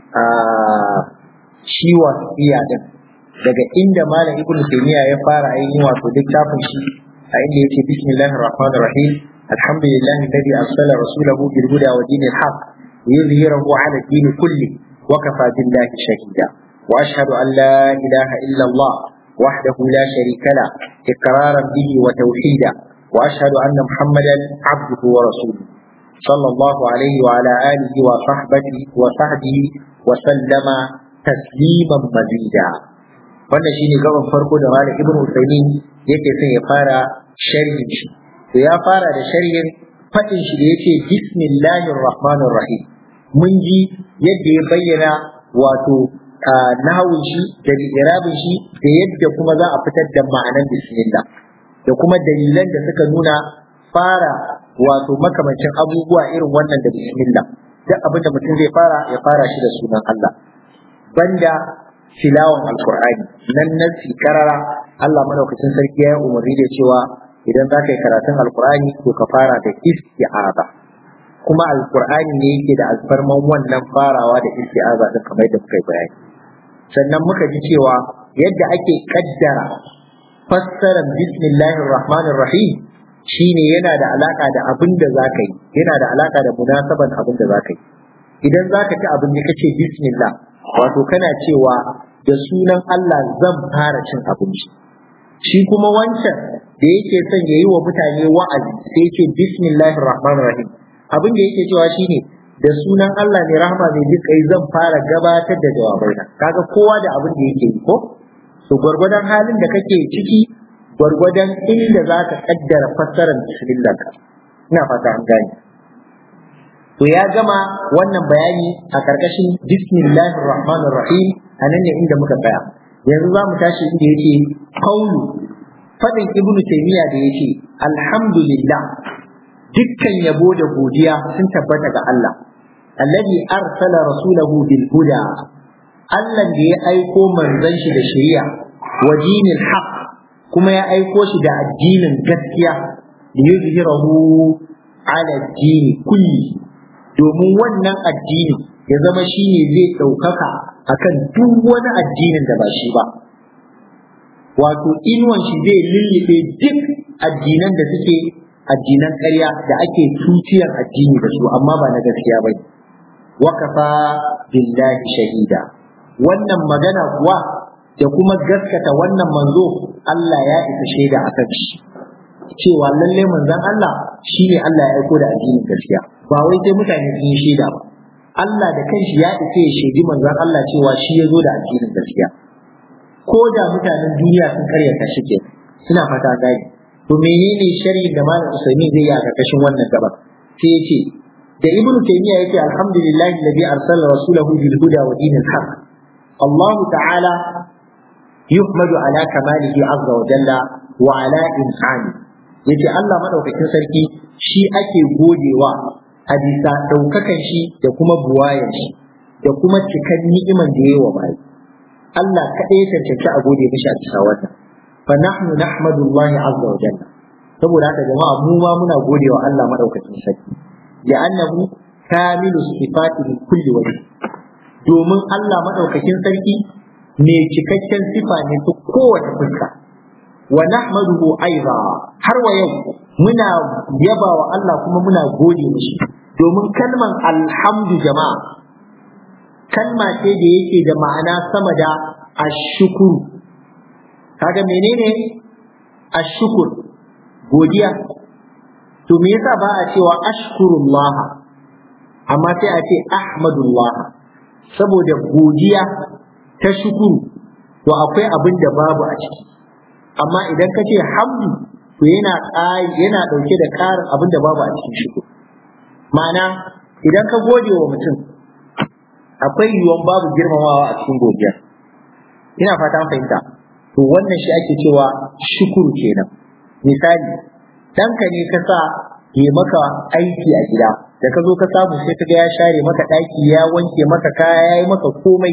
shi wasiya din daga inda malam ibnu taymiya ya fara ainihin wato littafin shi a inda yake bismillahir rahmanir rahim alhamdulillahi alladhi arsala rasulahu bil huda wa dinil haqq liyuzhirahu ala ad-din kulli wa kafa billahi shahida wa ashhadu an la ilaha illa allah wahdahu la sharika la iqraran bihi wa tawhida wa ashhadu anna muhammadan abduhu wa rasuluhu صلى الله عليه وعلى آله وصحبه وصحبه وسلم تسليما مزيدا wannan shine gaban farko da malam ibnu usaimin yake son ya fara sharhin shi to ya fara da sharhin fadin shi da yake bismillahir rahmanir rahim mun ji yadda ya bayyana wato nahawun shi da irabin shi da yadda kuma za a fitar da ma'anar bismillah da kuma dalilan da suka nuna fara wato makamancin abubuwa irin wannan da bismillah duk abin da mutum zai fara ya fara shi da sunan Allah banda tilawan alkur'ani nan nan karara Allah madaukakin sarki ya umarni da cewa idan za ka yi karatun alkur'ani to ka fara da isti'aza kuma alkur'ani ne yake da alfarman wannan farawa da isti'aza din kamar yadda muka yi bayani sannan muka ji cewa yadda ake kaddara fassarar bismillahir rahmanir rahim shine yana da alaka da abin da za ka yi yana da alaka da munasaban abin da za ka yi idan za ka ci abin da kace bismillah wato kana cewa da sunan Allah zan fara cin abinci shi kuma wancan da yake son ya yi wa mutane wa'azi sai ce bismillahir rahmanir rahim abin da yake cewa shine da sunan Allah ne rahama mai dukai zan fara gabatar da jawabaina kaga kowa da abin da yake yi ko to gwargwadon halin da kake ciki gwargwadon inda za ka kaddara fassarar bismillah ka ina fata an gane to ya gama wannan bayani a karkashin bismillahir rahmanir rahim a nan ne inda muka tsaya yanzu za mu tashi inda yake kaulu fadin ibnu taymiya da yake alhamdulillah dukkan yabo da godiya sun tabbata ga Allah alladhi arsala rasulahu bil huda Allah da ya aiko manzon shi da shari'a wa dinil haqq kuma ya aiko shi da addinin gaskiya da yuzhirahu ala dini kulli domin wannan addini ya zama shi ne zai ɗaukaka akan duk wani addinin da ba shi ba wato inuwan shi zai lullube duk addinan da suke addinan ƙarya da ake tutiyar addini da su amma ba na gaskiya ba wakafa billahi shahida wannan magana kuwa da kuma gaskata wannan manzo Allah ya isa shaida a kan shi cewa lalle manzon Allah shi ne Allah ya aiko da addinin gaskiya ba wai sai mutane sun yi shaida ba Allah da kanshi ya isa ya shaidi manzon Allah cewa shi ya zo da addinin gaskiya ko da mutanen duniya sun karyata shi ke suna fata gani to menene sharhin da malam Usaimi zai yi a karkashin wannan gaba sai ya ce da ibn taymiya yake alhamdulillah alladhi arsala rasulahu bil huda wa dinil haqq Allah ta'ala yuhmadu ala kamalihi azza wa jalla wa ala insani yace Allah madaukakin sarki shi ake godewa a bisa daukakan shi da kuma buwayan shi da kuma cikan ni'iman da yayi wa bai Allah kaɗai ya cancanci a gode mishi a bisa wannan fa nahnu nahmadu Allah azza wa jalla saboda haka jama'a mu ma muna gode wa Allah madaukakin sarki li'annahu kamilu sifati min kulli wajh domin Allah madaukakin sarki mai cikakken sifa ne ta kowace fuska wa nahmaduhu aiza har wa yau muna yaba wa Allah kuma muna gode mishi domin kalman alhamdu jama'a kalma ce da yake da ma'ana sama da ashukuru kaga menene ashukur godiya to me yasa ba a cewa ashkurullah amma sai a ce ahmadullah saboda godiya ta shukuru to akwai abin da babu a ciki amma idan ka ce hamdu to yana yana dauke da ƙarin abin da babu a cikin shukuru ma'ana idan ka gode wa mutum akwai yiwuwan babu girmamawa a cikin godiya ina fata fahimta to wannan shi ake cewa shukuru kenan misali ɗanka ne ka sa ya maka aiki a gida da ka zo ka samu sai ka ga ya share maka ɗaki ya wanke maka kaya ya yi maka komai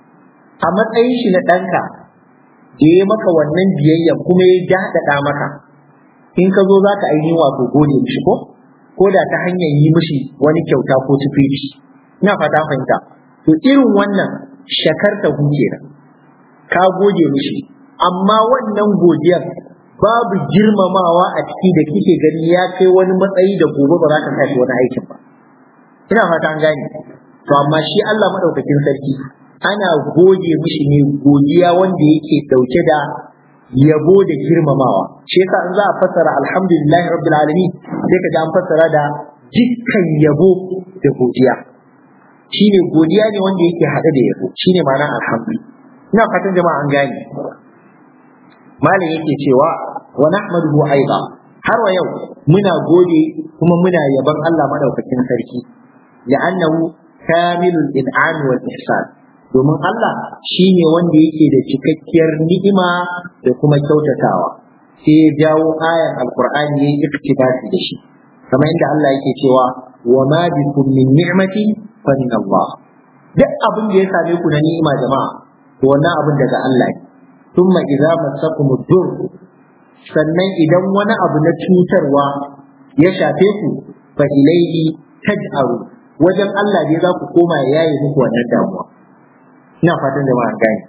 a matsayin shi na ɗanka da ya maka wannan biyayya kuma ya daɗaɗa maka in ka zo za ka ainihin wato gode mishi ko ko da ta hanyar yi mishi wani kyauta ko tufici ina fata fahimta to irin wannan shakarta hu kenan ka gode mishi amma wannan godiyar babu girmamawa a ciki da kike gani ya kai wani matsayi da gobe ba za ka tashi wani aikin ba ina fata an gane to amma shi Allah madaukakin sarki ana gode mishi ne godiya wanda yake dauke da yabo da girmamawa shi yasa in za a fassara alhamdulillah rabbil alamin sai ka ga an fassara da dukkan yabo da godiya shine godiya ne wanda yake hade da yabo shine ma'ana alhamdulillah ina fatan jama'a an gane malam yake cewa wa nahmaduhu aidan har wa yau muna gode kuma muna yaban Allah madaukakin sarki la'annahu kamilul in'am wal ihsan domin Allah shine wanda yake da cikakkiyar ni'ima da kuma kyautatawa sai ya jawo ayan alqur'ani ya iktibasi da shi kamar inda Allah yake cewa wa ma bikum min ni'mati fa min Allah duk abin da ya same ku na ni'ima jama'a to wannan abin daga Allah ne thumma idza massakum dur sannan idan wani abu na cutarwa ya shafe ku fa ilayhi taj'aru wajen Allah ne za ku koma ya yaye muku wannan damuwa ina fatan jama'a gani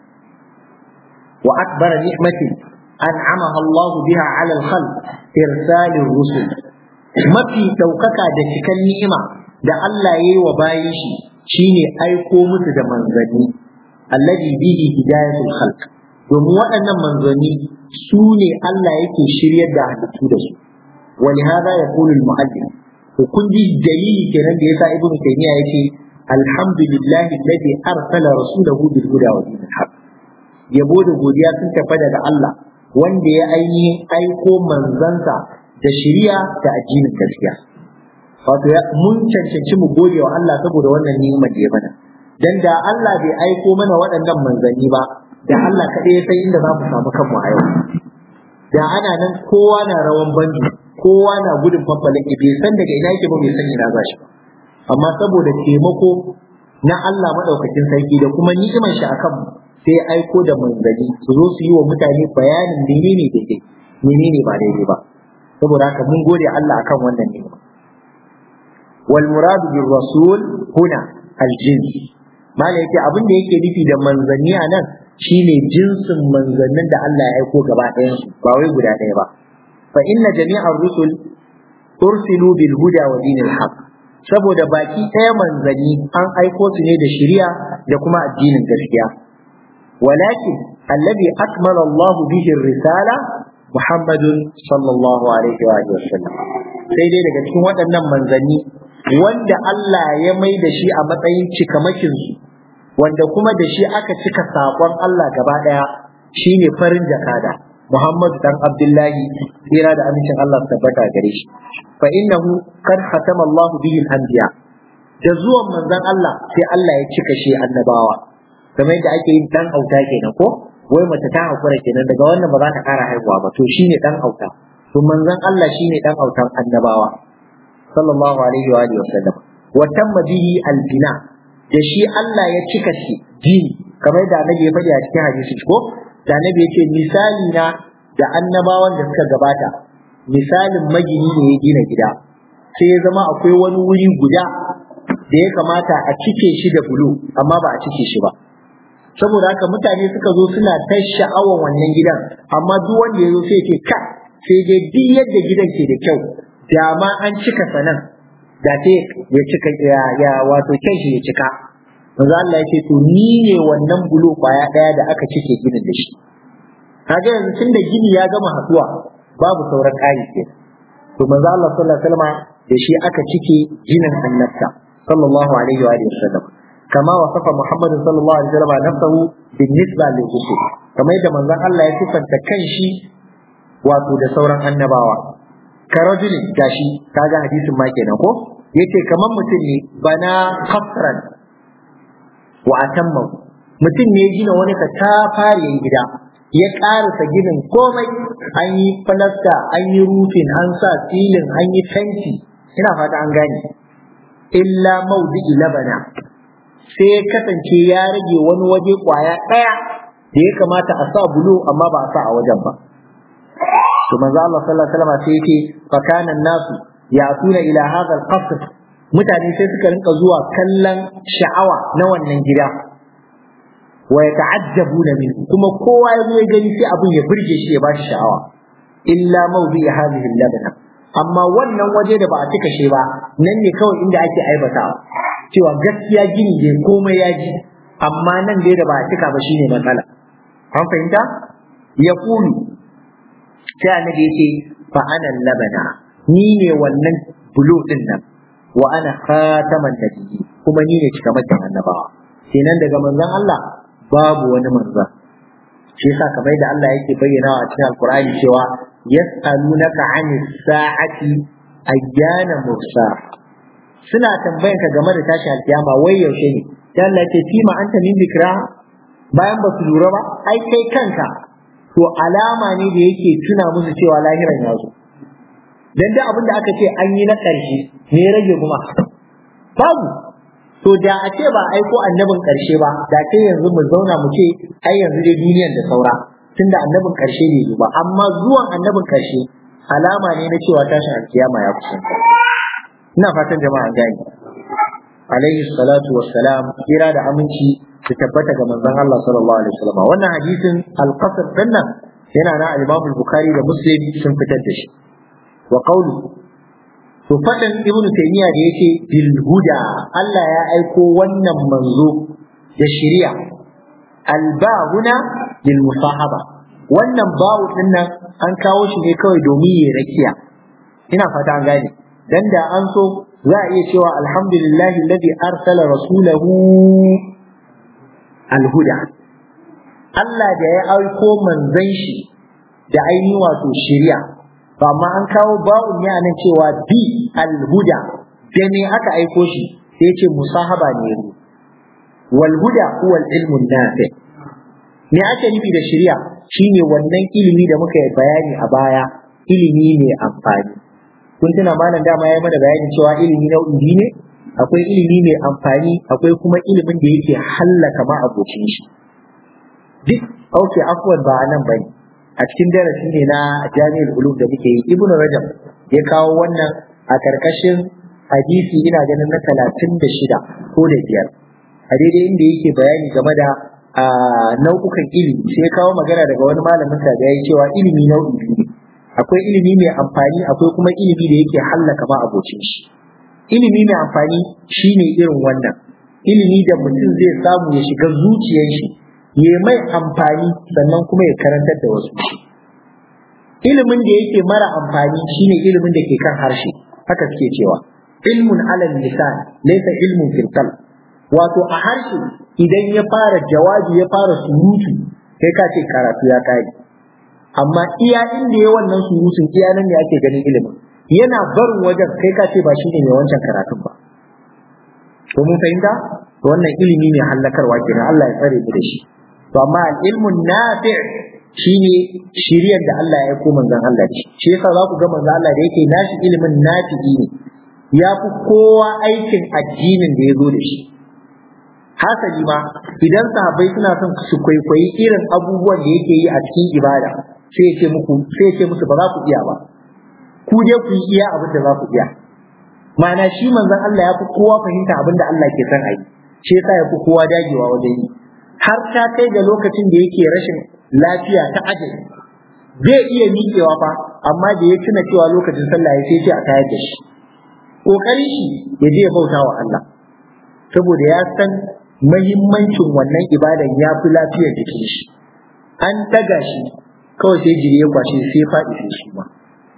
wa akbara ni'mati an'amaha Allah biha 'ala al-khalq irsalir rusul mafi daukaka da cikan ni'ima da Allah yayi wa bayin shi shine aiko musu da manzanni alladhi bihi hidayatul khalq domin waɗannan manzanni su ne Allah yake shiryar da halittu da su ولهذا يقول المؤلف kun ji dalili kenan da yasa ibnu taymiya yace alhamdulillahi alladhi arsala rasulahu bil huda wa dinil haq yabo da godiya sun tafi daga Allah wanda ya ainihin aiko manzansa da shari'a da addinin gaskiya wato mun cancanci mu gode wa Allah saboda wannan ni'imar da ya mana dan da Allah bai aiko mana waɗannan manzanni ba da Allah kaɗai ya san inda za mu samu kanmu a yau da ana nan kowa na rawan banjo kowa na gudun fafalin bai san daga ina yake ba bai san ina za shi ba amma saboda taimako na Allah madaukakin sarki da kuma ni'imar shi akan sai ya aiko da manzanni su zo su yi wa mutane bayanin menene daidai menene ba daidai ba saboda haka mun gode Allah akan wannan ni'ima wal muradu bir rasul huna al jins mala yake abin da yake nufi da manzanni a nan shine jinsin manzannin da Allah ya aiko gaba ɗayan su ba wai guda ɗaya ba fa inna jami'ar rusul ursilu bil huda wa dinil haqq saboda baki ɗaya manzanni an aiko su ne da shari'a da kuma addinin gaskiya walakin alladhi akmala Allah bihi risala Muhammadun sallallahu alaihi wa sallam sai dai daga cikin waɗannan manzanni wanda Allah ya mai da shi a matsayin cikamakin su wanda kuma da shi aka cika saƙon Allah gaba ɗaya shine farin jakada Muhammad dan Abdullahi tsira da amincin Allah tabbata gare shi fa innahu kad khatama Allah bihi al-anbiya da zuwan manzon Allah sai Allah ya cika shi annabawa kamar yadda ake yin dan auta kenan ko wai mace ta hakura kenan daga wannan ba za ta kara haihuwa ba to shine dan auta to manzon Allah shine dan autan annabawa sallallahu alaihi wa alihi wasallam wa tamma bihi al-bina da shi Allah ya cika shi dini kamar da annabi ya faɗi a cikin hadisi ko da annabi ya ce misali na da annabawan da suka gabata misalin magini ne ya gina gida sai ya zama akwai wani wuri guda da ya kamata a cike shi da bulu amma ba a cike shi ba saboda haka mutane suka zo suna ta sha'awan wannan gidan amma duk wanda ya zo sai ce ka sai dai duk yadda gidan ke da kyau da ma an cika sanan da sai ya cika ya, ya wato kyan shi ya cika manzo Allah ya ce to ni ne wannan bulo kwaya daya da aka cike ginin da shi kaga yanzu tunda gini ya gama haduwa babu sauran ƙari ke to manzo Allah sallallahu alaihi wasallam da shi aka cike ginin annabta sallallahu alaihi wa sallam kama wasafa Muhammad sallallahu alaihi wasallam nafsahu بالنسبه للرسل kamar yadda manzon Allah ya sifanta kanshi wato da sauran annabawa karajulin gashi kaga hadisin ma kenan ko yace kamar mutum ne bana khafran wa atamma mutum ne ya gina wani katafariyan gida ya karasa ginin komai an yi falasta an yi rufin an sa filin an yi fenti ina fata an gane illa maudi'i labana sai ya kasance ya rage wani waje kwaya ɗaya da ya kamata a sa bulo amma ba a sa a wajen ba to manzo Allah sallallahu alaihi wasallam sai yake fa kana nasu ya'tuna ila hadha al-qasr mutane sai suka rinka zuwa kallon sha'awa na wannan gida wa yata'ajjabuna min kuma kowa ya zo ya gani sai abin ya burge shi ya bashi sha'awa illa mawdi hadhihi al-labna amma wannan waje da ba a cika shi ba nan ne kawai inda ake aibatawa cewa gaskiya gini ne komai ya ji amma nan dai da ba a cika ba shine matsala an fahimta ya kulu sai annabi yace fa ana labana ni ne wannan bulo din nan wa ana khataman nabiyyi kuma ni ne cikamakin annabawa kenan daga manzon Allah babu wani manzon shi yasa kamar da Allah yake bayyana a cikin Alkur'ani cewa yas'alunaka 'anis sa'ati ayyana mursa suna tambayan ka game da tashin alkiyama wai yaushe ne sai Allah ce fima anta min bikra bayan ba su lura ba ai kai kanka to alama ne da yake tuna musu cewa lahiran ya zo dan da abin da aka ce an yi na ƙarshe ne rage kuma babu to da a ce ba aiko annabin ƙarshe ba da ke yanzu mu zauna mu ce ai yanzu dai duniyan da saura tunda annabin ƙarshe ne ba amma zuwan annabin ƙarshe alama ne na cewa tashin alkiyama ya kusanta ina fatan jama'a gani alaihi salatu wassalam kira da aminci su tabbata ga manzon Allah sallallahu alaihi wasallam wannan hadisin al-qasr dinnan yana na al-Imam al-Bukhari da Muslim sun fitar da shi wa qawlu to fadan Ibn Taymiyyah da yake bil huda Allah ya aiko wannan manzo da shari'a al-ba huna lil musahaba wannan ba'u dinnan an kawo shi ne kawai domin ya rakiya ina fata an gane dan da an so za a iya cewa alhamdulillahi alladhi arsala rasulahu alhuda Allah da ya aiko manzon shi da ainihin wato shari'a ba amma an kawo ba'un ne anan cewa bi alhuda da me aka aiko shi sai ya ce musahaba ne wal huda huwa ilmu nafi me ake nufi da shari'a shine wannan ilimi da muka yi bayani a baya ilimi ne amfani kun tuna malam dama ya mana bayani cewa ilimi nau'i biyu ne akwai ilimi mai amfani akwai kuma ilimin da yake hallaka ma abocin shi duk auke afwan ba nan bane a cikin darasi ne na jami'ul ulum da muke yi ibnu rajab ya kawo wannan a karkashin hadisi ina ganin na talatin da shida ko da biyar a daidai inda yake bayani game da nau'ukan ilimi sai ya kawo magana daga wani malamin sa da ya yi cewa ilimi nau'i biyu ne akwai ilimi mai amfani akwai kuma ilimi da yake hallaka ma abocin shi ilimi mai amfani shine irin wannan ilimi da mutum zai samu ya shiga zuciyar shi ya mai amfani sannan kuma ya karantar da wasu shi ilimin da yake mara amfani shine ilimin da ke kan harshe haka suke cewa ilmun alal lisan laysa ilmun fil qalb wato a harshe idan ya fara jawabi ya fara surutu kai ka ce karatu ya kai amma iya inda ya wannan surutun iya nan ne ake ganin ilimin yana barin wajen kai ka ce ba shi ne mai wancan karatun ba ko mun fahimta to wannan ilimi ne hallakarwa kenan Allah ya tsare mu da shi to amma ilmun nafi shine shiriyar da Allah ya aiko manzon Allah ce shi yasa za ku ga manzon Allah da yake nashi ilimin nafi'i ne ya fi kowa aikin addinin da ya zo da shi hasali ma idan sahabbai suna son su kwaikwayi irin abubuwan da yake yi a cikin ibada sai ya ce muku sai ya ce musu ba za ku iya ba ku dai ku yi iya abin da za ku iya ma'ana shi manzon Allah ya fi kowa fahimta abin da Allah ke son a yi shi yasa ya fi kowa dagewa wajen yi har ta kai ga lokacin da yake rashin lafiya ta ajali zai iya miƙewa fa amma da ya tuna cewa lokacin sallah ya sai ce a tayar da shi kokarin shi ya je ya bauta wa Allah saboda ya san mahimmancin wannan ibadan ya fi lafiyar jikin shi an daga shi kawai sai jiri ya kwashe sai faɗi sai shi ma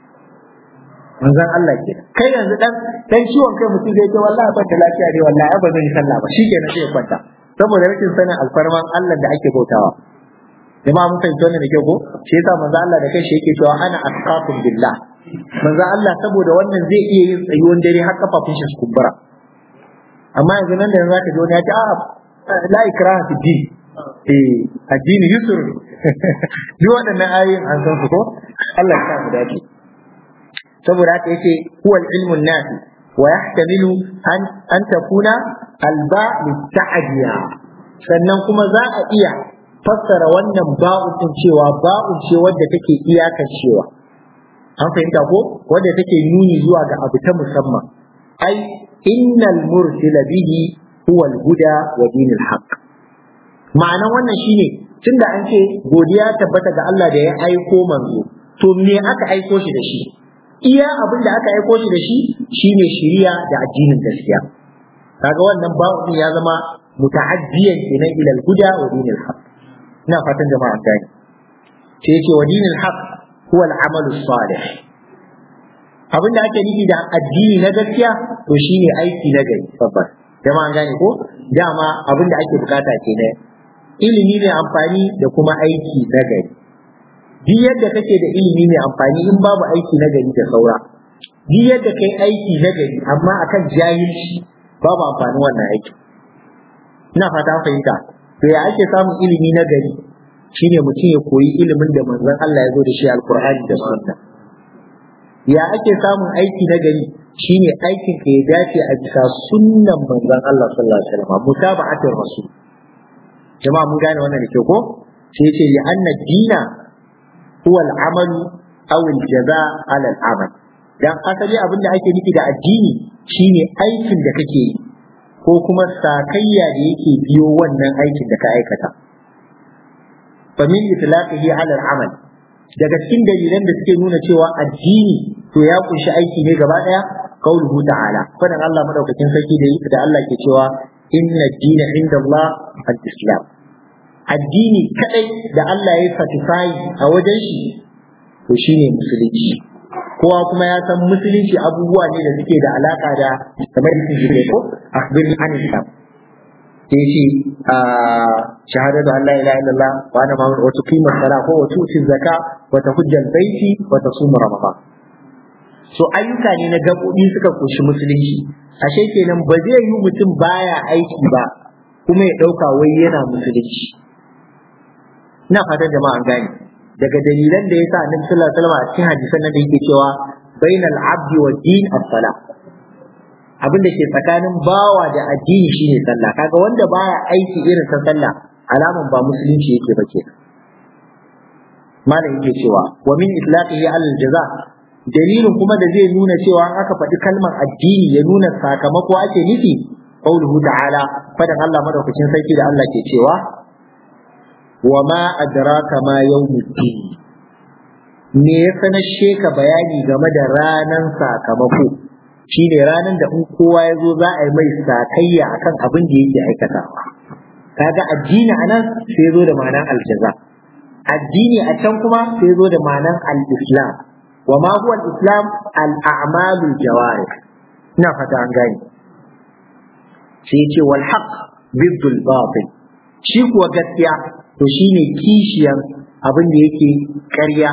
manzon Allah ke kai yanzu dan dan ciwon kai mutum zai ce wallahi ban da lafiya ne wallahi ba zan yi sallah ba shikenan sai ya kwanta saboda rashin sanin alfarman Allah da ake bautawa jama'a mun fahimci wannan da kyau ko shi yasa manzo Allah da kai shi yake cewa ana asqatum billah manzo Allah saboda wannan zai iya yin tsayuwan dare har kafafun shi su kumbura amma yanzu nan da yanzu zaka ji wani ya ce a la ikraha fi din eh addini yusur duk waɗannan ayoyin an san su ko Allah ya sa mu dace saboda haka yace huwa ilmun nafi wa yahtamilu an an takuna alba litta'diya sannan kuma za a iya fassara wannan ba'un din cewa ba'un ce wadda take iyakan cewa an fahimta ko wanda take nuni zuwa ga abu ta musamman ai innal mursila bihi huwa al-huda wa dinul haqq ma'anan wannan shine tunda an ce godiya tabbata ga Allah da ya aiko manzo to me aka aiko shi da shi iya abin da aka aiko shi da shi shine shiriya da addinin gaskiya kaga wannan ba'u ya zama muta'addiyan kenan ila al-huda wa dinil haqq ina fatan jama'a gani sai yace wa dinil haqq huwa al-amalu salih abinda ake nufi da addini na gaskiya to shine aiki na gari babbar jama'a gane ko dama abinda ake bukata kenan ilimi mai amfani da kuma aiki na gari duk yadda kake da ilimi mai amfani in babu aiki na gari da saura duk yadda kai aiki na gari amma akan jahilci babu amfani wannan aiki ina fata fahimta to ya ake samun ilimi na gari shine mutum ya koyi ilimin da manzon Allah ya zo da shi alkur'ani da sunna ya ake samun aiki na gari shine aikin ka ya dace a bisa sunnan manzon Allah sallallahu alaihi wasallam mutaba'atir rasul jama'a mun gane wannan da ke ko sai yace li anna dina huwa al-amal aw al-jaza ala al-amal dan asali abin da ake nufi da addini shine aikin da kake yi ko kuma sakayya da yake biyo wannan aikin da ka aikata fa min itlaqihi ala al-amal daga cikin dalilan da suke nuna cewa addini to ya kunshi aiki ne gaba daya qauluhu ta'ala fadan Allah madaukakin sarki da da Allah ke cewa inna ad-dina inda Allah al-islam addini kadai da Allah ya certify a wajen shi to shine musulunci kowa kuma ya san musulunci abubuwa ne da suke da alaka da kamar yake shi ko akhbirni an islam sai ce shahadatu an la ilaha illallah wa anna muhammadar wa tuqima sala ko wa tuti zakka wa tahujja baiti wa tasum ramadan so ayyuka ne na gabobi suka koshi musulunci ashe kenan ba zai yi mutum baya aiki ba kuma ya dauka wai yana musulunci ina fatan jama'a an gane daga dalilan da yasa annabi sallallahu alaihi wasallam a cikin hadisan nan da yake cewa bainal abdi wa din as-salah abin da ke tsakanin bawa da addini shine sallah kaga wanda baya aiki irin ta sallah alaman ba musulunci yake ba kenan malam yake cewa wa min itlaqihi ala al-jaza dalilin kuma da zai nuna cewa an aka faɗi kalmar addini ya nuna sakamako ake nufi qauluhu ta'ala fadan Allah madaukakin sarki da Allah ke cewa wa ma adraka ma yawmuddin me ya sanashe ka bayani game da ranan sakamako shine ranan da in kowa ya zo za a yi mai sakayya akan abin da yake aikatawa kaga addini anan sai zo da ma'anar aljaza addini a can kuma sai zo da ma'anar al-islam wa ma huwa al-islam al-a'malul jawarih ina fata an gane sai ya ce wal haqq biddul batil shi kuwa gaskiya to shine kishiyan abin da yake ƙarya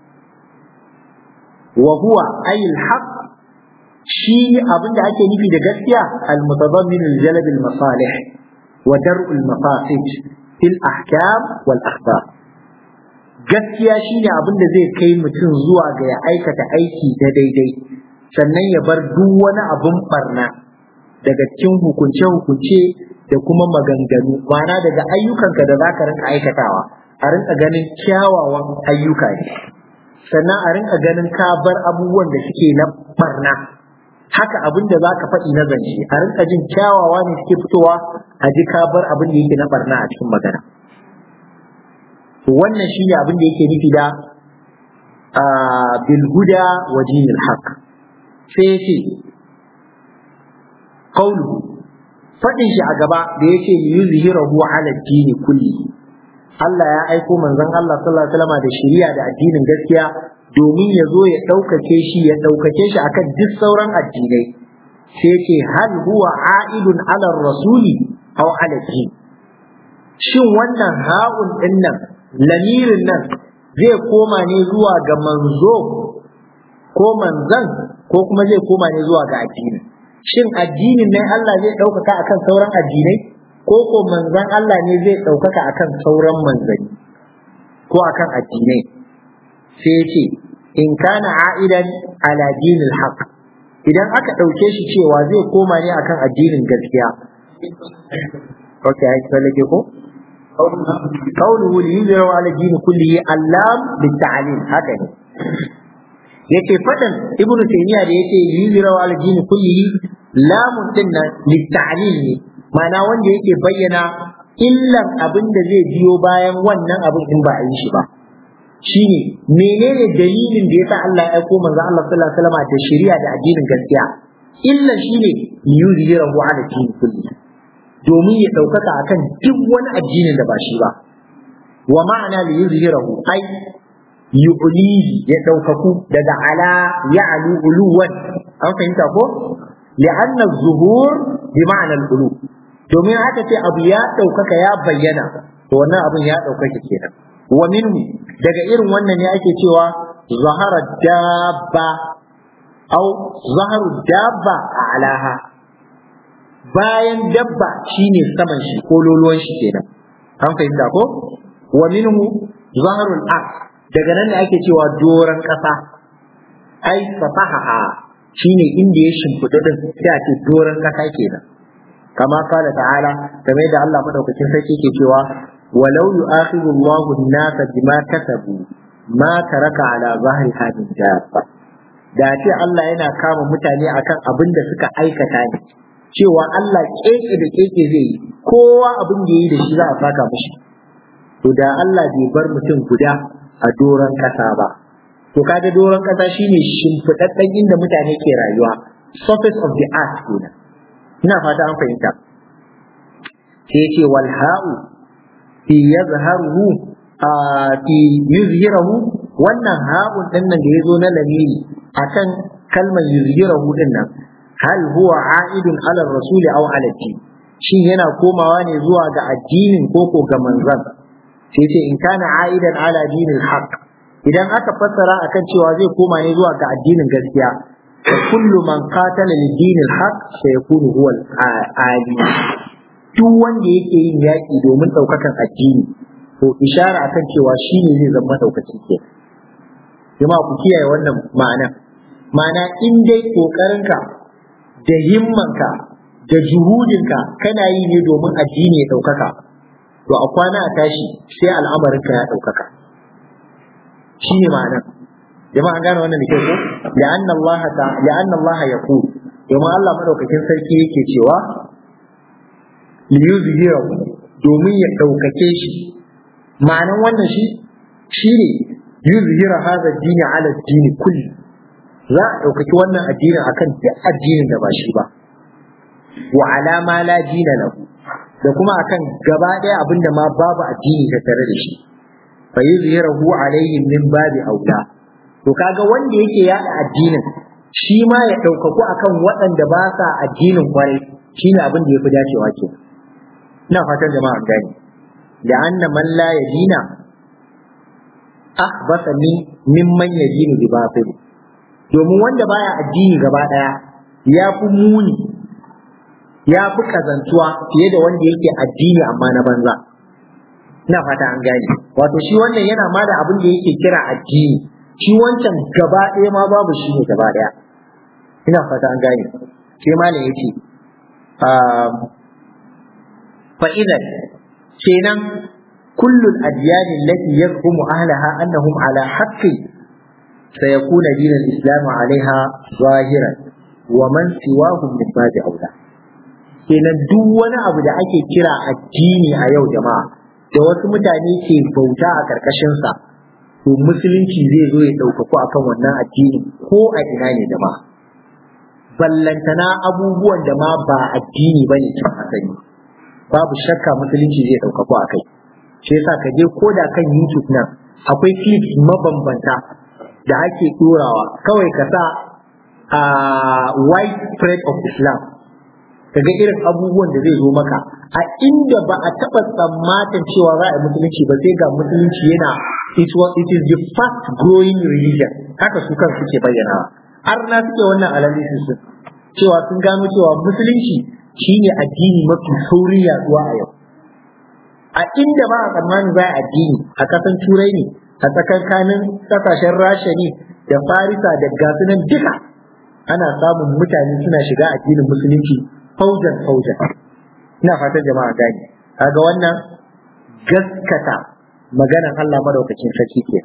wa huwa ayil haqq shi abin da ake nufi da gaskiya al mutadammin al jalb al masalih wa dar' al mafasid fil ahkam wal akhbar gaskiya shine abin da zai kai mutum zuwa ga ya aikata aiki da daidai sannan ya bar duk wani abun barna daga cikin hukunce-hukunce da kuma maganganu ma'ana daga ayyukanka da za ka rinka aikatawa a rinka ganin kyawawan ayyuka ne sannan a rinka ganin ka bar abubuwan da suke na barna haka abin da za ka faɗi na zance a rinka jin kyawawa ne suke fitowa a ji ka bar abin da yake na barna a cikin magana wannan shi ne abin da yake nufi da bilhuda wa dinil haq sai ya ce qawluhu faɗin shi a gaba da ya ce yuzhirahu ala dini kulli Allah ya aiko manzon Allah sallallahu alaihi wasallam da shari'a da addinin gaskiya domin ya zo ya ɗaukake shi ya ɗaukake shi akan duk sauran addinai sai ce hal huwa a'idun ala rasuli aw ala din shin wannan ha'un din nan lamirin nan zai koma ne zuwa ga manzo ko manzan ko kuma zai koma ne zuwa ga addini shin addinin ne Allah zai ɗaukaka akan sauran addinai ko ko manzan Allah ne zai ɗaukaka akan sauran manzanni ko akan addinai sai ya ce in kana a'idan ala dinil haqq idan aka ɗauke shi cewa zai koma ne akan addinin gaskiya ok ai tsallake ko قوله لينذر على الدين كله اللام بالتعليم هكذا yake fadan ibnu taymiya da yake yuzira wa aljini kullihi lamun din nan litta'lil ne ma'ana wanda yake bayyana illan abin da zai biyo bayan wannan abin in ba a yi shi ba shine menene dalilin da yasa Allah ya aiko manzo Allah sallallahu alaihi wasallam da shari'a da addinin gaskiya illa shine yuzirahu ala dini kulli domin ya daukaka akan duk wani addinin da ba shi ba wa ma'ana li yuzhirahu ai yu'lihi ya daukaku daga ala ya'lu uluwan an fahimta ko li'anna az-zuhur bi ma'ana al-ulu domin haka ce abu ya daukaka ya bayyana to wannan abin ya daukaka kenan wa minhu daga irin wannan ne ake cewa zahara dabba au zaharu dabba a alaha bayan dabba shine saman shi ko loluwan shi kenan an fahimta ko wa minhu zaharul ard daga nan ne ake cewa doran kasa ai fatahaha shine inda ya shimfiɗa din sai a ce doran kasa kenan kama kala ta'ala kamar da Allah madaukakin sarki ke cewa walau yu'akhidhu Allahu an-nasa bima kasabu ma taraka ala zahri hadin dabba da ce Allah yana kama mutane akan abin da suka aikata ne cewa Allah keke da keke zai yi kowa abin da yi da shi za a saka mishi to da Allah bai bar mutum guda a doron kasa ba to kaga doron kasa shine shimfiɗaɗɗen inda mutane ke rayuwa surface of the earth kenan ina fata an fahimta sai ce wal ha'u fi yazharuhu a fi yuzhirahu wannan ha'un din nan da yazo na lamiri akan kalmar yuzhirahu din nan hal huwa a'idun ala rasul aw ala din shin yana komawa ne zuwa ga addinin koko ga manzon sai ce in kana a'idan ala dinil haqq idan aka fassara akan cewa zai koma ne zuwa ga addinin gaskiya fa kullu man qatala lid dinil haqq sayakunu huwa al-ali duk wanda yake yin yaki domin daukakan addini to ishara akan cewa shine zai zama daukaki ke jama'a ku kiyaye wannan ma'ana ma'ana in dai kokarinka da himmanka da juhudinka kana yi ne domin addini ya daukaka to a kwana a tashi sai al'amarinka ya ɗaukaka shi ne ma'anar jama'a an gane wannan da ke ko la'anna Allah ta la'anna Allah ya ku domin Allah madaukakin sarki yake cewa li yuzhira domin ya ɗaukake shi ma'anar wannan shi shi ne yuzhira hadha dini ala dini kulli za a ɗaukaki wannan addinin akan duk addinin da ba shi ba wa alama la dina lahu da kuma akan gaba ɗaya abin da ma babu addini ta tare da shi fa yuzhirahu alaihim min babi aula to kaga wanda yake yada addinin shi ma ya ɗaukaku akan waɗanda ba sa addinin kwarai shine abin da yafi dacewa ke ina fatan jama'a gani da anna man la yadina ahbasa min mimman yadinu bi batil domin wanda baya addini gaba ɗaya ya fi muni ya fi kazantuwa fiye da wanda yake addini amma na banza ina fata an gane wato shi wannan yana ma da abin da yake kira addini shi wancan gaba ɗaya ma babu shi ne gaba ɗaya ina fata an gane sai malam yace fa idan kenan kullul adyan allati yazhumu ahlaha annahum ala haqqi سيكون دين الإسلام عليها ظاهرا ومن سواهم من باب أولى kenan duk wani abu da ake kira addini a yau jama'a da wasu mutane ke bauta a ƙarƙashinsa to musulunci zai zo ya ɗaukaku akan wannan addini ko a ina ne jama'a ballantana abubuwan da ma ba addini ba ne can asali babu shakka musulunci zai ɗaukaku a kai shi yasa ka je ko da kan youtube nan akwai clips mabambanta da ake ɗorawa kawai ka sa a white spread of islam kaga irin abubuwan da zai zo maka a inda ba a taɓa tsammatin cewa za a yi musulunci ba sai ga musulunci yana it, was, it is the fast growing religion haka su kan suke bayyana har na suke wannan analysis din cewa sun gano cewa musulunci shine addini mafi sauri yaduwa a yau a inda ba a tsammanin za a addini a kasan turai ne a tsakankanin kasashen rasha ne da farisa da gasunan duka ana samun mutane suna shiga addinin musulunci faujan faujan ina fatan jama'a gani kaga wannan gaskata maganan Allah madaukakin sarki ke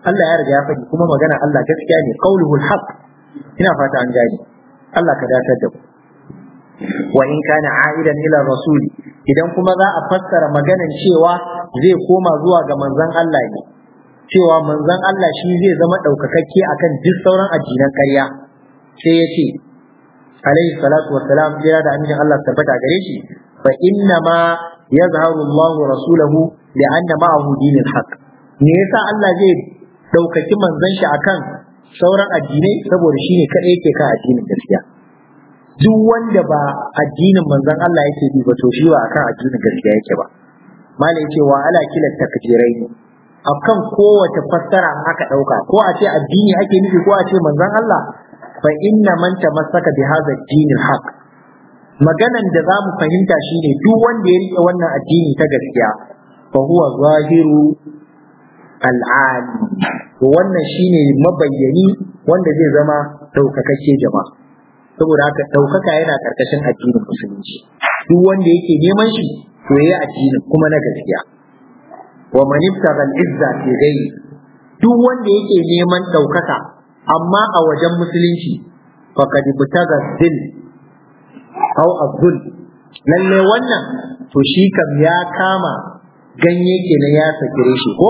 Allah ya riga ya faɗi kuma magana Allah gaskiya ne qauluhul haqq ina fata an gane Allah ka datar da mu wa in kana a'idan ila rasul idan kuma za a fassara maganan cewa zai koma zuwa ga manzon Allah ne cewa manzon Allah shi zai zama ɗaukakakke akan duk sauran addinan ƙarya sai ya ce alaihi salatu wassalam jira da amincin Allah tabbata gare shi fa inna ma yazharu Allah rasulahu li'anna ma'ahu dinul haqq me yasa Allah zai ɗaukaki manzon shi akan sauran addinai saboda shine kadai yake kan addinin gaskiya duk wanda ba addinin manzon Allah yake bi ba to shi ba akan addinin gaskiya yake ba malai yace wa ala kila takdirai akan kowace fassara an aka dauka ko a ce addini ake nufi ko a ce manzon Allah fa inna man tamassaka bi hadha ad-din al-haq maganan da zamu fahimta shine duk wanda ya rike wannan addini ta gaskiya fa huwa zahiru al-ali to wannan shine mabayyani wanda zai zama daukakakke jama'a saboda haka ɗaukaka yana ƙarƙashin addinin musulunci duk wanda yake neman shi to yayi addinin kuma na gaskiya wa man ibtaga al-izza fi ghayri duk wanda yake neman ɗaukaka amma a wajen musulunci faqad ibtaga zil aw azul lalle wannan to shi kam ya kama ganye kenan ya sakire shi ko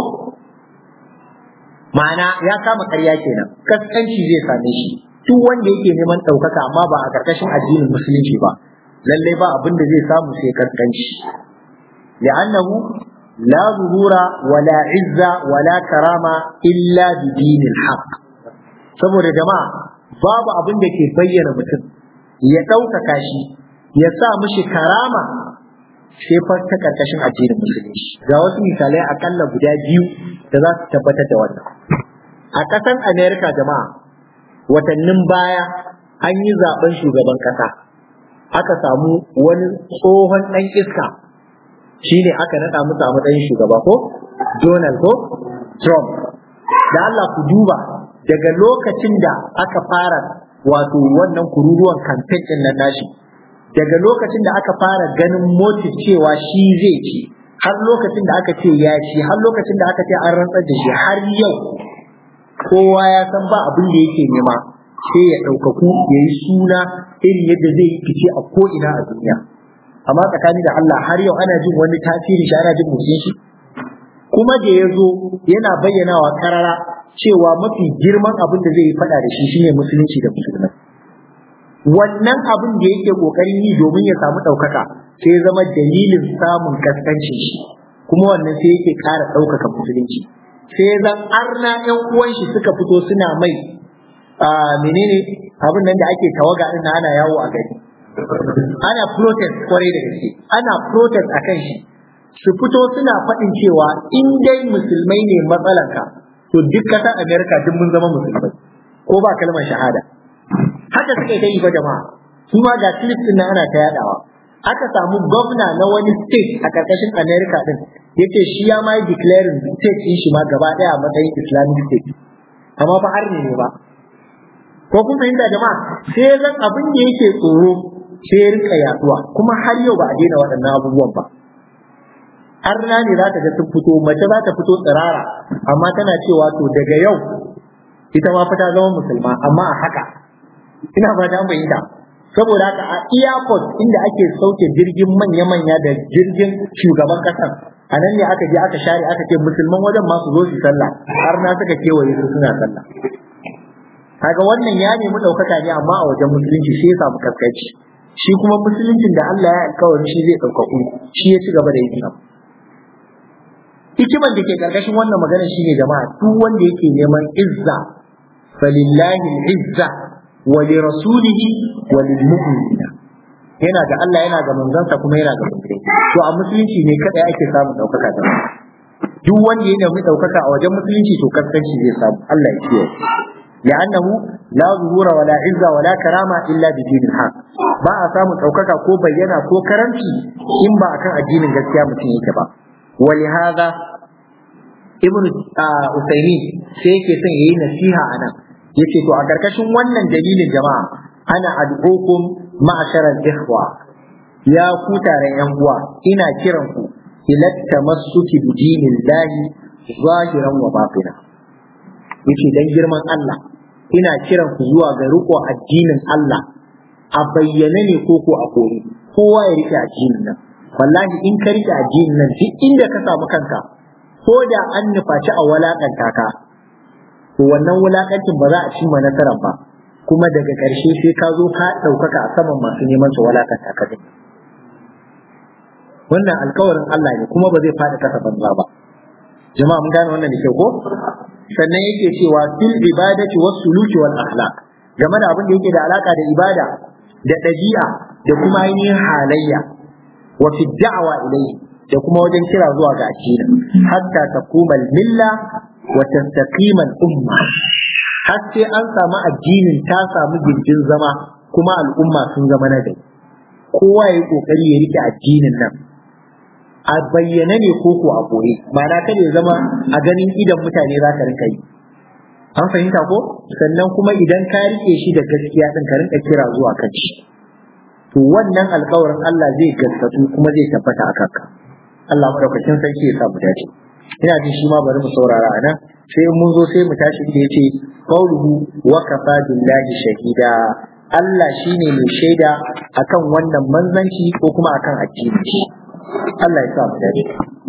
ma'ana ya kama ƙarya kenan kaskanci zai same shi duk wanda yake neman ɗaukaka amma ba a ƙarƙashin addinin musulunci ba lalle ba abin da zai samu sai kaskanci li'annahu la zuhura wala izza wala karama illa bi dinil haqq saboda jama'a babu abin da ke bayyana mutum ya ɗaukaka shi ya sa mishi karama sai fa ta ƙarƙashin addinin musulunci ga wasu misalai akalla guda biyu da za su tabbatar da wannan a ƙasar america jama'a watannin baya an yi zaben shugaban kasa aka samu wani tsohon ɗan iska shine aka naɗa musu a matsayin shugaba ko Donald ko Trump da Allah ku duba daga lokacin da aka fara wato wannan kururuwan campaign ɗin nan nashi daga lokacin da aka fara ganin motive cewa shi zai ci har lokacin da aka ce ya ci har lokacin da aka ce an rantsar da shi har yau kowa ya san ba abin da yake nema sai ya ɗaukaku ya yi suna irin yadda zai yi fice a ko'ina a duniya amma tsakani da Allah har yau ana jin wani tasiri shi ana jin motsin shi kuma da ya zo yana bayyanawa karara cewa mafi girman abin da zai yi faɗa da shi shine musulunci da musulmai wannan abin da yake kokarin yi domin ya samu ɗaukaka sai ya zama dalilin samun kaskancin shi kuma wannan sai yake ƙara ɗaukaka musulunci sai zan arna ƴan uwan shi suka fito suna mai a menene abin nan da ake tawaga din ana yawo a gari ana protest kwarai da gaske ana protest akan shi su fito suna faɗin cewa in dai musulmai ne matsalanka to duk ƙasar America duk mun zama musulmai ko ba kalmar shahada haka suka yi ta yi ba jama'a su ma ga clip din ana ta yadawa aka samu gwamna na wani state a karkashin America din yace shi ya ma yi declaring state din shi ma gaba daya a matsayin Islamic state amma fa har ne ba ko kun fahimta jama'a sai zan abin da yake tsoro sai ya rinka yaduwa kuma har yau ba a daina waɗannan abubuwan ba har na ne za ta ga sun fito mace za ta fito tsirara amma tana cewa to daga yau ita ma fa ta zama musulma amma a haka ina ba ta fahimta saboda haka a airport inda ake sauke jirgin manya-manya da jirgin shugaban kasar a nan ne aka je aka share aka ce musulman wajen ma su zo su sallah har na suka kewaye su suna sallah kaga wannan ya nemi ɗaukaka ne amma a wajen musulunci sai ya samu kaskanci shi kuma musuluncin da Allah ya alkawari shi zai ɗaukaku shi ya ci gaba da yin abu hikiman da ke karkashin wannan magana shine jama'a duk wanda yake neman izza falillahi izza wa li rasulihi wa lil mu'minina yana da Allah yana ga manzansa kuma yana ga musulmi to a musulunci ne kada ake samun daukaka da duk wanda ya nemi daukaka a wajen musulunci to kaskanci zai samu Allah ya kiyaye لأنه لا ظهور ولا عزة ولا كرامة إلا بدين الحق ba a samun ɗaukaka ko bayyana ko karanci in ba akan addinin gaskiya mutum yake ba ولهذا ابن Usaimin sai yake son yayi nasiha anan yace to a karkashin wannan dalilin jama'a ana ad'ukum ma'asharal ikhwa ya ku taron yan uwa ina kiran ku ila tamassuki bi dinillahi zahiran wa batina yace dan girman Allah ina kiran ku zuwa ga riko addinin Allah a bayyane ne ko ko a koyi kowa ya rike addinin nan wallahi in ka rike addinin nan duk inda ka samu kanka ko da an nufaci a walakanta ka to wannan wulakancin ba za a cimma nasarar ba kuma daga ƙarshe sai ka zo ka ɗaukaka a saman masu neman su walakanta ka din wannan alkawarin Allah ne kuma ba zai faɗi kasa banza ba jama'a mun gane wannan da kyau ko sannan yake cewa fil ibadati was suluki wal akhlaq game da abin da yake da alaka da ibada da ɗabi'a da kuma ainihin halayya wa fi da'wa ilayhi da kuma wajen kira zuwa ga addini hatta takumal milla wa tastaqima al umma har sai an samu addinin ta samu gindin zama kuma al'umma sun zama na gari kowa ya yi kokari ya rike addinin nan a bayyane ne ko ko a boye ma'ana kada ya zama a ganin idan mutane za ka rinka yi an fahimta ko sannan kuma idan ka rike shi da gaskiya din ka rinka kira zuwa kan shi to wannan alkawarin Allah zai gaskatu kuma zai tabbata a kanka Allah madaukakin sarki ya sa mu dace ina jin shi ma bari mu saurara a nan sai mun zo sai mu tashi da yace qauluhu wa kafa billahi shahida Allah shine mai shaida akan wannan manzanci ko kuma akan addini Allah ya sa mu dace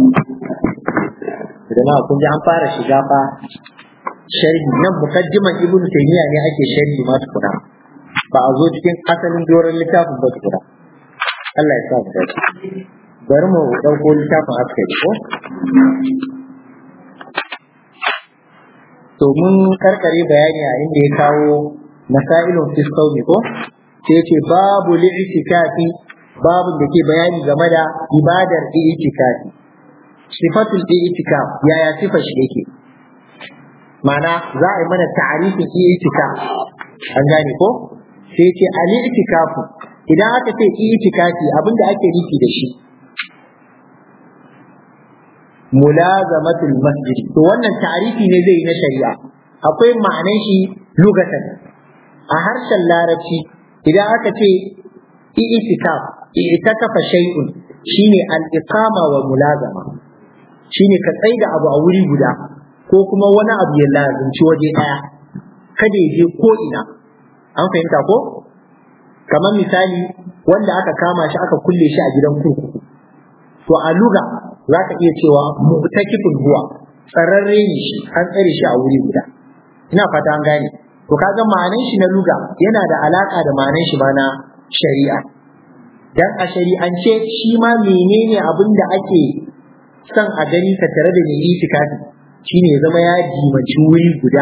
da na kun ji an fara shiga fa sharhi nan mukaddiman ibn taymiya ne ake sharhi ma tukuna ba a zo cikin asalin doron littafin ba tukuna Allah ya sa mu dace bari mu dauko littafin askari ko to mun karkare bayani a inda ya kawo masailun fi saumi ko sai ce babu li'tikafi babu da ke bayani game da ibadar i'tikafi sifatul i'tikaf yaya sifar shi yake ma'ana za a yi mana ta'arifin i'tikaf an gane ko sai ce al-i'tikafu idan aka ce i'tikafi abinda ake nufi da shi mulazamatul masjid to wannan ta'arifi ne zai yi na shari'a akwai ma'anan shi lugatan a harshen larabci idan aka ce i'tikaf i'takafa shay'un shine al-iqama wa mulazama shine ka tsaida abu a wuri guda ko kuma wani abu ya lazimci waje daya kada ya je ko ina an fahimta ko kamar misali wanda aka kama shi aka kulle shi a gidan kurkuku to a luga za ka iya cewa mu'takifun huwa tsararre ne shi an tsare shi a wuri guda ina fata an gane to kaga ma'anan shi na luga yana da alaka da ma'anan shi ma na shari'a dan a shari'ance shi ma menene abin da ake son a gani ka tare da mai itikafi shine ya zama ya dimanci wuri guda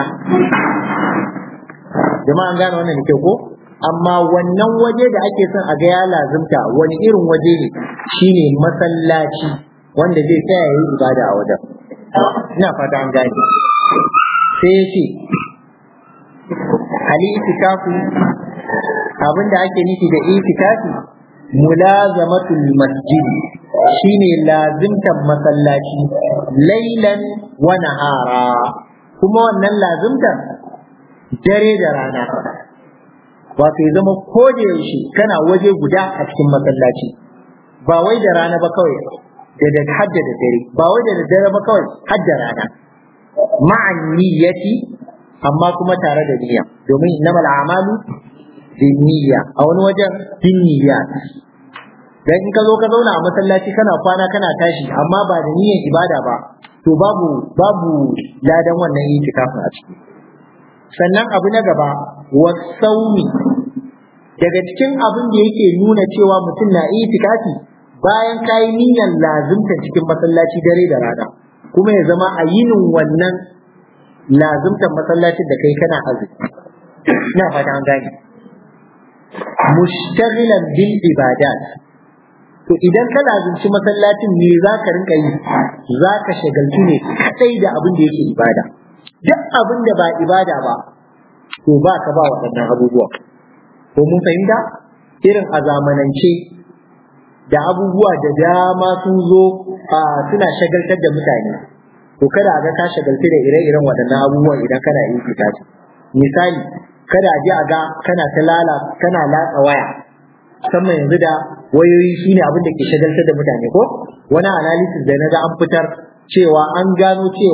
jama'a an gane wannan da kyau ko amma wannan waje da ake son a ga ya lazimta wani irin waje ne shine masallaci wanda zai tsaya yi ibada a wajen ina fata an gane sai ya ce ali itikafu abinda ake nufi da itikafi mulazamatul masjid shine lazimtan masallaci lailan wa nahara kuma wannan lazimtan dare da rana wato ya zama ko da yaushe kana waje guda a cikin masallaci ba wai da rana ba kawai da da hadda da dare ba wai da dare ba kawai hadda rana ma'an niyyati amma kuma tare da niyya domin innamal a'malu bin niyya a wani wajen bin niyyat dan in ka zo ka zauna a masallaci kana kwana kana tashi amma ba da niyyar ibada ba to babu babu ladan wannan itikafin a ciki sannan abu na gaba wasaumi daga cikin abin da yake nuna cewa mutum na itikafi bayan kayi niyyar lazimta cikin masallaci dare da rana kuma ya zama a yinin wannan lazimtar masallacin da kai kana azumi ina fata an gane mushtaghilan bil ibadat to idan ka lazimci masallacin me za ka rinka yi za ka shagaltu ne kadai da abin da yake ibada duk abin da ba ibada ba to ba ka ba waɗannan abubuwa ko mun fahimta irin a zamanance da abubuwa da dama sun zo a suna shagaltar da mutane to kada a ga ka shagaltu da ire-iren waɗannan abubuwan idan kana yin fitaci misali kada a je a ga kana ta lala kana latsa waya musamman yanzu da wayoyi shine abin da ke shagaltar da mutane ko wani analysis da na ga an fitar cewa an gano cewa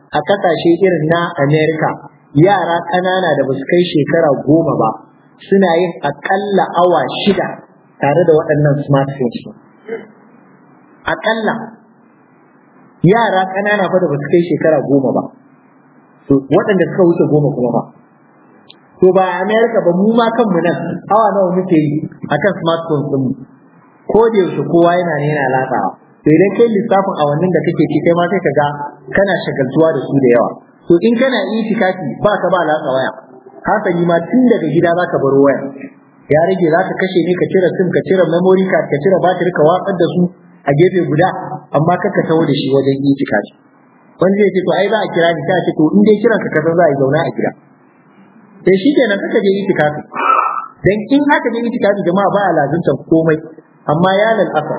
a kasashe irin na America yara ƙanana da basu kai shekara goma ba suna yin akalla awa shida tare da waɗannan smartphones akalla yara ƙanana fa da basu kai shekara goma ba to waɗanda suka wuce goma kuma ba to ba a America ba mu ma kanmu nan awa nawa muke yi akan smartphone din mu ko da yaushe kowa yana ne yana latsawa to idan kai lissafin awannin da kake ci kai ma sai ka ga kana shagaltuwa da su da yawa to in kana itikafi ba ka ba latsa waya hasali ma tun daga gida za ka baro waya ya rage za ka kashe ne ka cire sim ka cire memory card ka cire batir ka watsar da su a gefe guda amma kaka taho da shi wajen itikafi wani zai ce to ai za a kira ni ta ce to in dai kiran ka kaza za a yi zauna a gida sai shi kenan kaka je itikafi dan in haka je itikafi jama'a ba a lazunta komai amma ya lalasa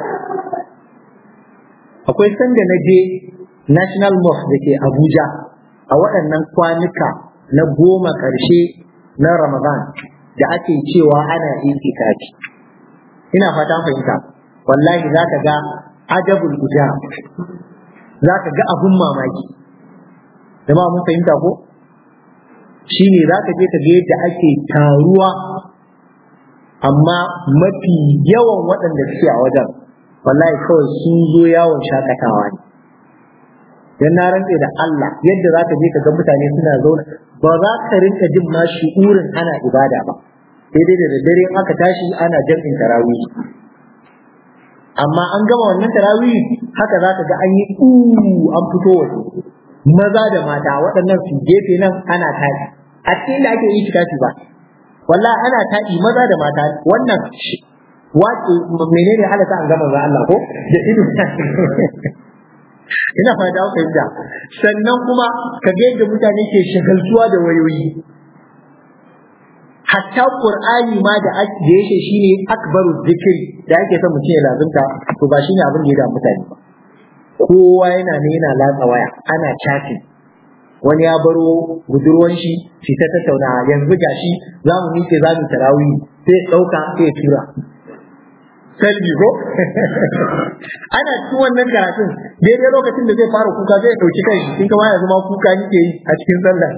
akwai sanda na je national mosque da ke abuja a waɗannan kwanuka na goma ƙarshe na ramadan da ake cewa ana itikafi ina fata fahimta wallahi za ka ga ajabul guda za ka ga abun mamaki jama'a mun fahimta ko shine za ka je ka ga yadda ake taruwa amma mafi yawan waɗanda suke a wajen wallahi kawai sun zo yawon shakatawa ne dan na rantse da Allah yadda za ka je ka ga mutane suna zauna ba za ka rinka jin ma shi'urin ana ibada ba sai dai da daddare aka tashi ana jam'in tarawih amma an gama wannan tarawih haka za ka ga an yi an fito waje maza da mata waɗannan su gefe nan ana tashi a cikin da ake yi tikafi ba wallahi ana taɗi maza da mata wannan wace menene halata an gama za Allah ko da ido ina fata ku fahimta sannan kuma ka ga yadda mutane ke shagaltuwa da wayoyi hatta qur'ani ma da ake da yake shine akbaru zikri da ake son mutum ya lazunta to ba shine abin da ya da mutane ba kowa yana ne yana latsa waya ana chatting wani ya baro budurwan shi shi ta tattauna yanzu gashi za mu miƙe za mu tarawih sai ɗauka sai tura salbi ko ana cikin wannan karatun daidai lokacin da zai fara kuka zai ɗauki kai in kama yanzu ma kuka nike yi a cikin sallah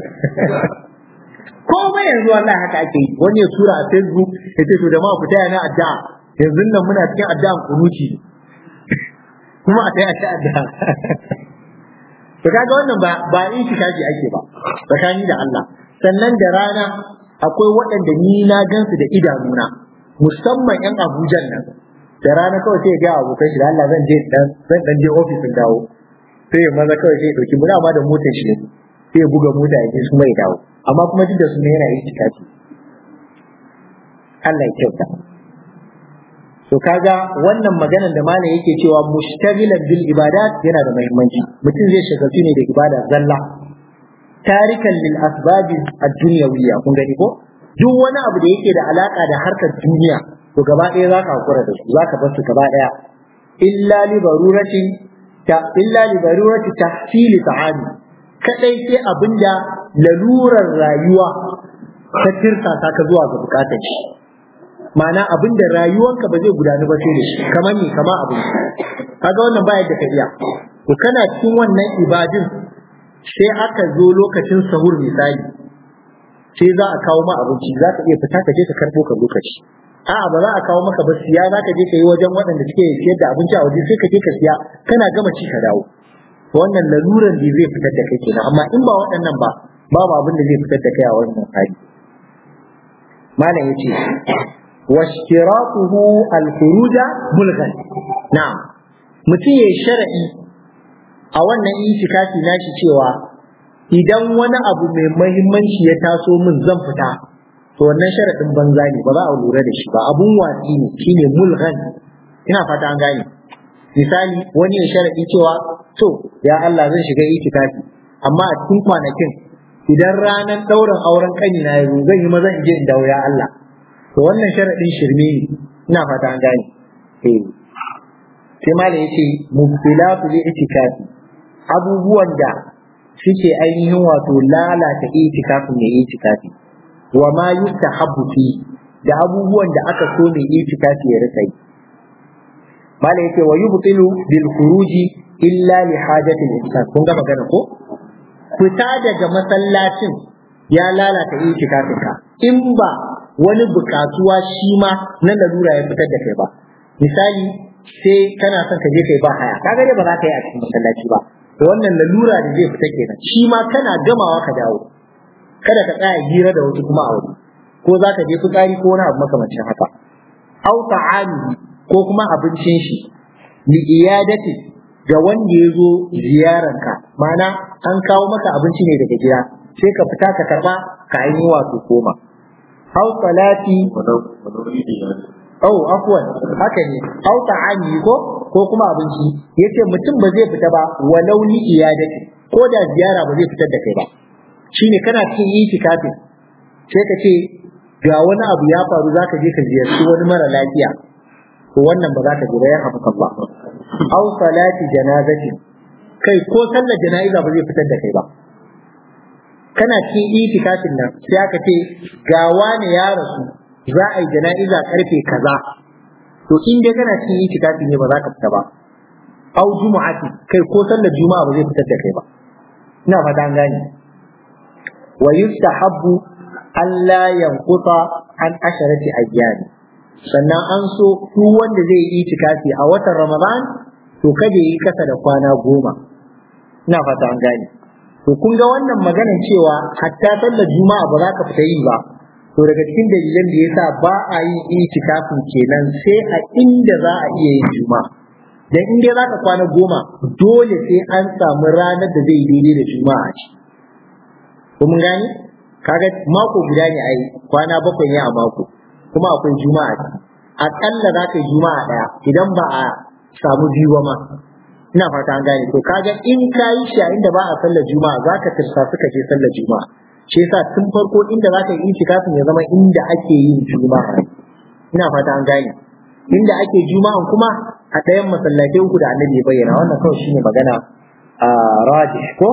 komai yanzu Allah haka ake yi wani ya tura a facebook ya ce to da ma ku taya na addu'a yanzu nan muna cikin addu'an kunuci kuma a taya ta addu'a to kaga wannan ba ba in shi kaji ake ba tsakani da Allah sannan da rana akwai waɗanda ni na gansu da idanuna musamman yan Abuja nan da rana kawai sai ya ga abokan shi da Allah zan je dan zan dan je office din dawo sai ya maza kawai sai ya dauki muna ma da motar shi sai ya buga mota ya je su mai dawo amma kuma duk da su ne yana yin tikafi Allah ya kyauta to kaga wannan maganar da malam yake cewa mushtagilan bil ibadat yana da muhimmanci mutum zai shagaltu ne da ibada zalla tarikan lil asbabi ad-dunyawiyya kun gani ko duk wani abu da yake da alaka da harkar duniya to gaba ɗaya za ka hakura da su za ka bar su gaba ɗaya illa li daruratin ta illa li darurati tahsil ta'ami kadai sai abinda lalurar rayuwa ta tirsa ka zuwa ga bukatar shi ma'ana abin da rayuwanka ba zai gudanu ba sai da shi kamar ni kama abin kaga wannan ba yadda ka iya to kana cikin wannan ibadin sai aka zo lokacin sahur misali sai za a kawo ma abinci za ka iya fita ka je ka karbo ka lokaci a'a ba za a kawo maka ba siya za ka je ka yi wajen waɗanda suke siyar da abinci a waje sai ka je ka siya kana gama ci ka dawo to wannan laluran da zai fitar da kai kenan amma in ba waɗannan ba babu abin da zai fitar da kai a wannan hali malam yace واشتراطه الخروج ملغا نعم mutum ya shara'i a wannan itikafi nashi cewa idan wani abu mai mahimmanci ya taso min zan fita to wannan sharaɗin banza ne ba za a lura da shi ba abun watsi ne shine mulghan ina fata an gane misali wani ya sharaɗi cewa to ya Allah zan shiga itikafi amma a cikin kwanakin idan ranar ɗaurin auren ƙanina ya zo zan yi maza in je in dawo ya Allah to wannan sharaɗin shirme ne ina fata an gane eh sai ma da yace mubtilatu li itikafi abubuwan da suke ainihin wato lalata itikafin mai itikafi wa ma yustahabbu fi da abubuwan da aka so mai itikafi ya rika yi mala yace wa yubtilu bil khuruji illa li hajati al insan kun ga magana ko fita daga masallacin ya lalata itikafinka in ba wani bukatuwa shi ma na lalura ya fitar da kai ba misali sai kana son ka je kai ba haya kaga dai ba za ka yi a cikin masallaci ba to wannan lalura da zai fita kenan shi ma kana gamawa ka dawo kada ka tsaya hira da wasu kuma a wuri ko za ka je fitsari ko wani abu makamancin haka au ta'ami ko kuma abincin shi li iyadati ga wanda ya zo ziyaranka ma'ana an kawo maka abinci ne daga gida sai ka fita ka karba ka ainihi wato koma au salati au afwan haka ne au ta'ami ko ko kuma abinci yace mutum ba zai fita ba walau li iyadati ko da ziyara ba zai fitar da kai ba shine kana cikin itikafin sai ka ce ga wani abu ya faru zaka je ka ziyarci wani mara lafiya to wannan ba za ka je ba ya hafa ba au salati janazati kai ko sallar jana'iza ba zai fitar da kai ba kana cikin itikafin nan sai aka ce ga wani ya rasu za a yi jana'iza karfe kaza to in dai kana cikin itikafi ne ba za ka fita ba au jumu'ati kai ko sallar juma'a ba zai fitar da kai ba ina fata an gane wa yustahabbu alla yanquta an asharati ayyami sannan an so duk wanda zai yi itikafi a watan Ramadan to kada yi kasa da kwana goma ina fata an gane to kun ga wannan maganar cewa hatta sallar juma'a ba za ka fita yi ba to daga cikin dalilan da yasa ba a yi itikafin kenan sai a inda za a iya yin juma'a dan in dai zaka kwana goma dole sai an samu ranar da zai daidai da juma'a ce ko mun gani kaga mako guda ne ai kwana bakwai ne a mako kuma akwai juma'a ce akalla za ka yi juma'a daya idan ba a samu biyu ba ma ina fata an gane to kaga in ka yi shi a inda ba a sallar juma'a za ka tirsa suka je sallar juma'a shi yasa tun farko inda za ka yi itikafin ya zama inda ake yin juma'a ina fata an gane inda ake juma'an kuma a ɗayan masallatai uku da annabi ya bayyana wannan kawai shine magana a rajih ko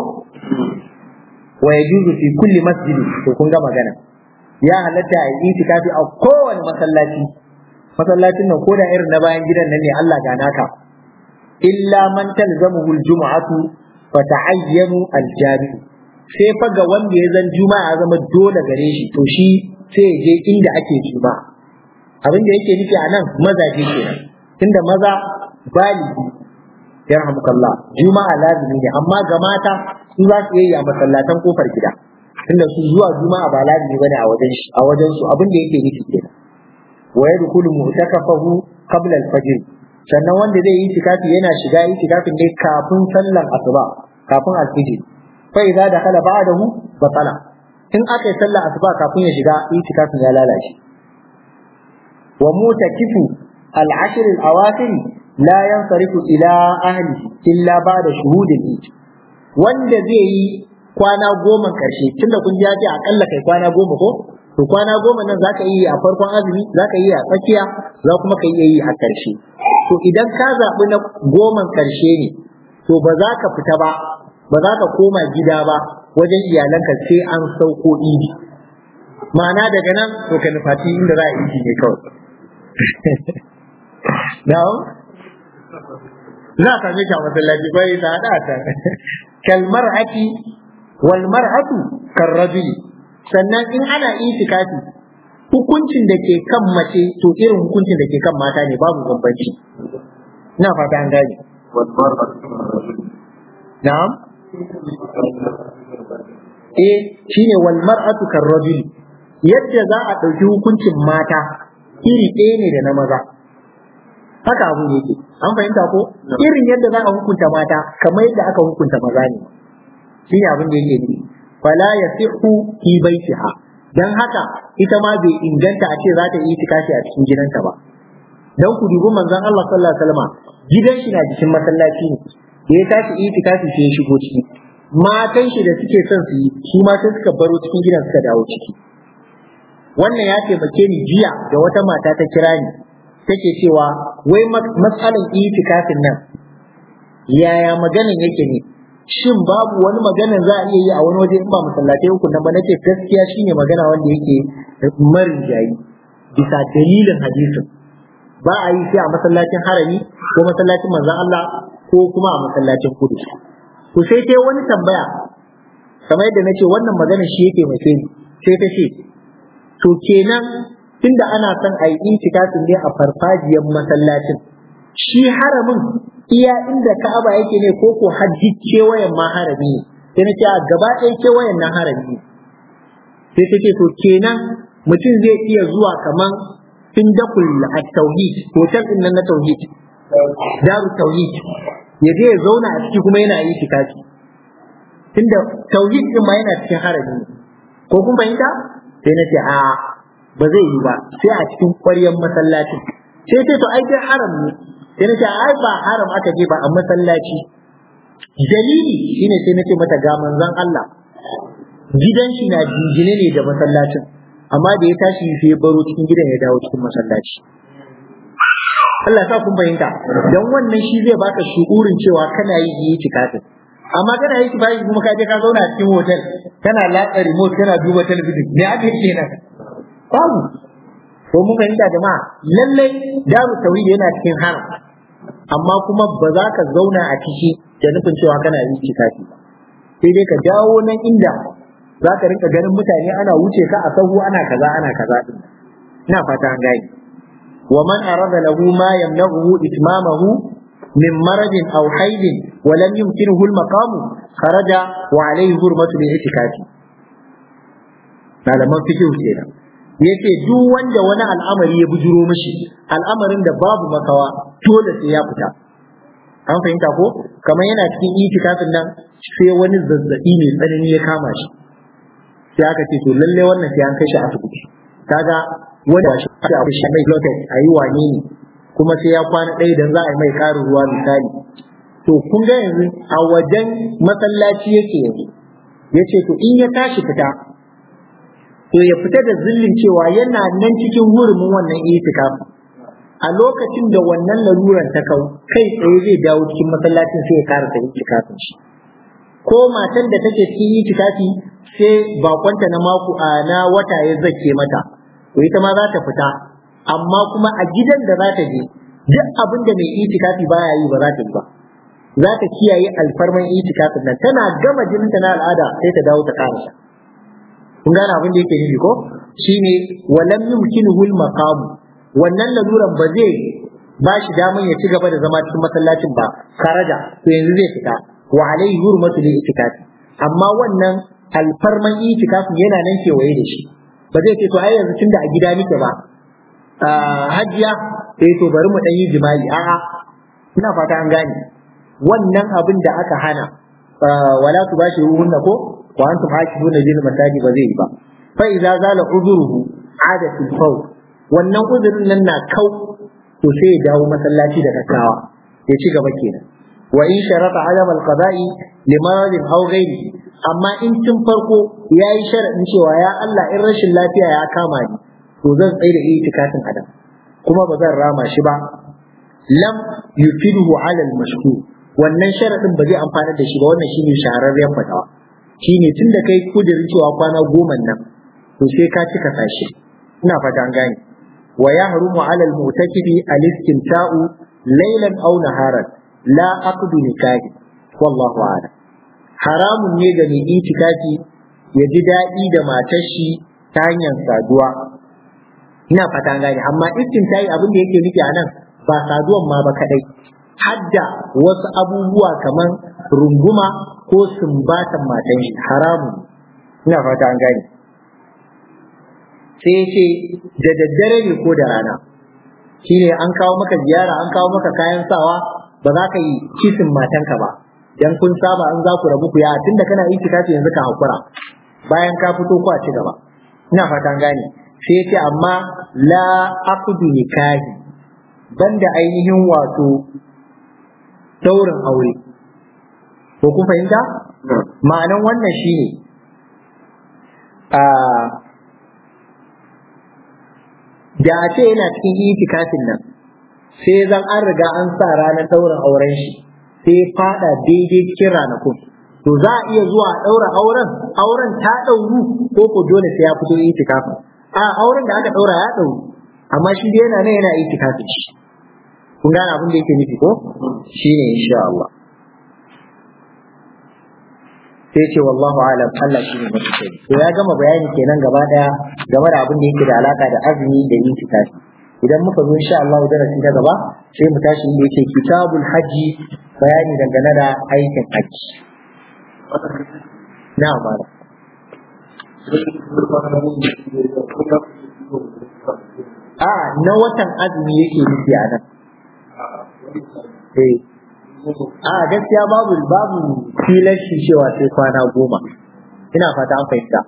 wa yajuzu fi kulli masjid to kun ga magana ya halatta a yi itikafi a kowane masallaci masallacin nan ko da irin na bayan gidan nan ne Allah ga naka illa man talzamuhu aljum'atu fa ta'ayyanu aljami sai fa ga wanda ya zan juma'a zama dole gare shi to shi sai ya je inda ake juma'a abin da yake nufi a nan mazaje kenan tunda maza baligi yarhamukallah juma'a lazimi ne amma ga mata su za su yi a masallatan kofar gida tunda su zuwa juma'a ba lazimi bane a wajen shi a wajen su abin da yake nufi kenan wa yadkhulu mu'takafahu qabla al-fajr sannan wanda zai yi tikafi yana shiga yi tikafin ne kafin sallan asuba kafin al-fajr fa idza dakhala ba'dahu batala in aka yi sallar asuba kafin ya shiga yi tikafin ya lalace wa mutakifu al-ashr al-awakhir la yansarifu ila ahli illa ba'da shuhudil eid wanda zai yi kwana goma karshe tunda kun ji ya ce akalla kai kwana goma ko to kwana goma nan zaka yi a farkon azumi zaka yi a tsakiya za kuma ka iya yi a karshe to idan ka zaɓi na goman karshe ne to ba za ka fita ba ba za ka koma gida ba wajen iyalanka sai an sauko idi ma'ana daga nan to ka nufaci inda za a idi ne kawai na'am za ka same shi a masallaci bai ta hada ta kalmar ati wal mar'atu karrajuli sannan in ana itikafi hukuncin da ke kan mace to irin hukuncin da ke kan mata ne babu bambanci ina fata an gane na'am eh shine wal mar'atu karrajuli yadda za a ɗauki hukuncin mata iri ɗaya ne da na maza haka abu yake an fahimta ko irin yadda za a hukunta mata kamar yadda aka hukunta maza ne shi ne abin da yake nufi fala yasihu fi baitiha dan haka ita ma bai inganta a ce za ta yi itikafi a cikin gidanta ba dan ku dubi manzon Allah sallallahu alaihi wasallam gidan shi na jikin masallaci ne da ya tashi itikafi sai ya shigo ciki matan shi da suke son su yi su ma sai suka baro cikin gidan suka dawo ciki wannan ya taimake ni jiya da wata mata ta kira ni take cewa wai matsalan itikafin nan yaya maganin yake ne shin babu wani maganin za a iya yi a wani waje in ba masallatai uku nan ba nace gaskiya shine magana wanda yake marin jayi bisa dalilin hadisin ba a yi sai a masallacin harami ko masallacin manzon Allah ko kuma a masallacin kudu to sai sai wani tambaya kamar yadda nace wannan magana shi yake mai ni sai ta ce to kenan tunda ana son a yi itikafin ne a farfajiyar masallacin shi haramin iya inda Ka'aba yake ne ko ko hajji kewayen ma harami ne sai na ce a gaba ɗaya kewayen nan harami ne sai ta ce to kenan mutum zai iya zuwa kaman indakul at-tauhid hotel din nan na tauhid daru tauhid ya je ya zauna a ciki kuma yana itikafi tunda tauhid din ma yana cikin harami ne ko kun fahimta sai na ce a ba zai yi ba sai a cikin ƙwaryar masallacin sai ce to ai dai haram ne sai na ce ai ba haram aka je ba a masallaci dalili shine sai na ce mata ga manzon Allah gidan shi na jingine ne da masallacin amma da ya tashi sai ya baro cikin gidan ya dawo cikin masallaci Allah sa kun fahimta dan wannan shi zai baka shukurin cewa kana yi yi tikafin amma kana yi tikafin kuma ka je ka zauna a cikin hotel kana latsa remote kana duba talabijin me ake kenan babu ko mun fahimta jama'a lallai daru tauhid yana cikin haram amma kuma ba za ka zauna a ciki da nufin cewa kana yi tikafi sai dai ka dawo nan inda za ka rinka ganin mutane ana wuce ka a sahu ana kaza ana kaza din ina fata an gane wa man arada lahu ma yamna'uhu itmamahu min maradin aw haidin wa lam yumkinuhu al-maqam kharaja wa alayhi hurmatu al-i'tikafi malaman fiqh kenan yace duk wanda wani al'amari ya bujuro mishi al'amarin da babu makawa dole sai ya fita an fahimta ko kamar yana cikin itikafin nan sai wani zazzabi mai tsanani ya kama shi sai aka ce to lalle wannan sai an kai shi asibiti kaga wanda shi a shi mai blockage a yi wane ne kuma sai ya kwana ɗaya idan za a yi mai ƙarin ruwa misali to kun ga yanzu a wajen masallaci yake yanzu ya ce to in ya tashi fita to ya fita da zillin cewa yana nan cikin hurumin wannan itikafi a lokacin da wannan laluran ta kau kai tsaye zai dawo cikin masallacin sai ya karasa itikafin shi ko matan da take cikin itikafi sai bakonta na mako a na wata ya zake mata to ita ma za ta fita amma kuma a gidan da za ta je duk abin da mai itikafi baya yi ba za ta yi ba za ta kiyaye alfarman itikafin nan tana gama jininta na al'ada sai ta dawo ta karasa kun gane abin da yake nufi ko shine walam yumkinuhu al-maqam wannan laluran ba zai ba shi daman ya ci gaba da zama cikin masallacin ba karaja to yanzu zai fita wa alaihi hurmatu lil itikafi amma wannan alfarman itikafi yana nan kewaye da shi ba zai ce to ai yanzu tunda a gida nake ba hajiya sai to bari mu dan yi jima'i a'a ina fata an gane wannan abin da aka hana wala tubashiruhunna ko wa antum hakifuna bil masajid ba zai yi ba fa idza zala uzuruhu ada fil fawt wannan uzurin nan na kau to sai ya dawo masallaci da kakawa ya ci gaba kenan wa in sharata adam al qada'i li maradin aw ghairi amma in tun farko yayi sharadin cewa ya Allah in rashin lafiya ya kama ni to zan tsaye da itikafin adam kuma ba zan rama shi ba lam yufiduhu ala al mashhur wannan sharadin ba zai amfana da shi ba wannan shine shahararren fatawa shine tun da kai kudirin cewa kwana goma nan to sai ka cika sashi ina fata an gane wa yahrumu ala al-mu'takifi al-istimta'u laylan aw naharan la aqdu nikahi wallahu a'lam haramun ne ga mai itikafi ya ji daɗi da matar shi ta hanyar saduwa ina fata an gane amma istimta'i abin da yake nufi a nan ba saduwan ma ba kadai hadda wasu abubuwa kamar runguma ko sumbatan matan shi haramun ina fata an gane sai ce da daddare ne ko da rana shine an kawo maka ziyara an kawo maka kayan sawa ba za ka yi kisin matanka ba dan kun saba an za ku rabu ku ya tunda kana itikafi yanzu ka hakura bayan ka fito ku a ci gaba ina fata an gane sai ce amma la aqdu nikahi banda ainihin wato daurin aure ko kun fahimta ma'anan wannan shine a da a ce yana cikin itikafin nan sai zan an riga an sa ranar daurin auren shi sai fada daidai cikin ranakun to za a iya zuwa daura auren auren ta dauru ko ko dole sai ya fito itikafin a auren da aka daura ya dauru amma shi dai yana nan yana itikafin shi kun gane abin da yake nufi ko shine insha Allah sai ce wallahu alam Allah shi ne mafi sani to ya gama bayani kenan gaba daya game da abin da yake da alaka da azumi da yin tikafi idan muka zo insha Allah darasi na gaba sai mu tashi inda yake kitabul haji bayani dangane da aikin haji na amana a na watan azumi yake nufi a nan eh a gaskiya babu babu filar shi cewa sai kwana goma ina fata an fahimta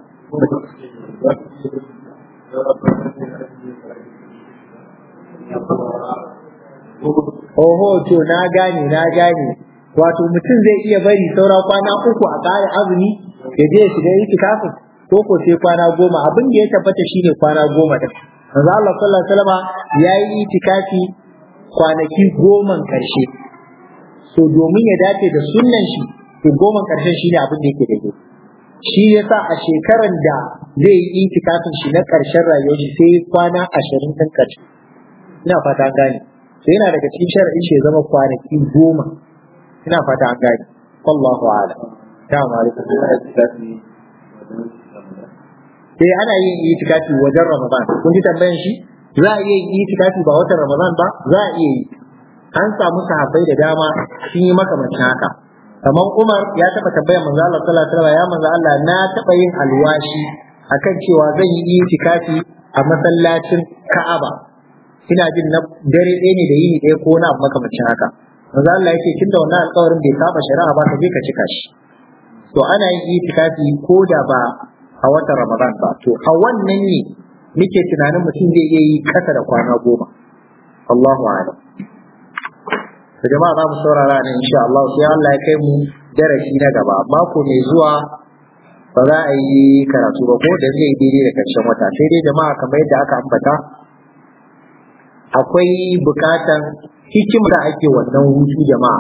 Oho, to na gane, na gane. Wato mutum zai iya bari saura kwana uku a ƙara azumi ya je ya shiga itikafin ko ko sai kwana goma abin da ya tabbata shine kwana goma din. Manzo Allah sallallahu alaihi wasallam ya yi itikafi kwanaki goman karshe. So domin ya dace da sunnan shi, to goman karshen shine abin da yake daidai. Shi yasa a shekaran da zai yi itikafin shi na karshen rayuwar shi sai kwana ashirin ɗin karshe. ina fata an gane sai yana daga cikin shar'in shi ya zama kwanaki goma ina fata an gane wallahu ala ta malikum sai ana yin itikafi wajen ramadan kun ji tambayan shi za a iya yin itikafi ba watan ramadan ba za a iya yi an samu sahabbai da dama sun yi makamancin haka kamar Umar ya taba tambayar manzo Allah sallallahu alaihi wasallam ya manzo Allah na taba yin alwashi akan cewa zan yi itikafi a masallacin Ka'aba ina jin na dare ɗaya ne da yini ɗaya ko na makamacin haka manzo Allah yake tun da wannan alƙawarin bai saba shari'a ba ka je ka cika shi to ana yin itikafi ko da ba a watan Ramadan ba to a wannan ne nake tunanin mutum zai iya yi kasa da kwana goma Allahu a'lam to jama'a za mu saurara ne insha Allah sai Allah ya kai mu darasi na gaba mako mai zuwa ba za a yi karatu ba ko da zai daidai da karshen wata sai dai jama'a kamar yadda aka ambata akwai bukatan hikimar da ake wannan hutu jama'a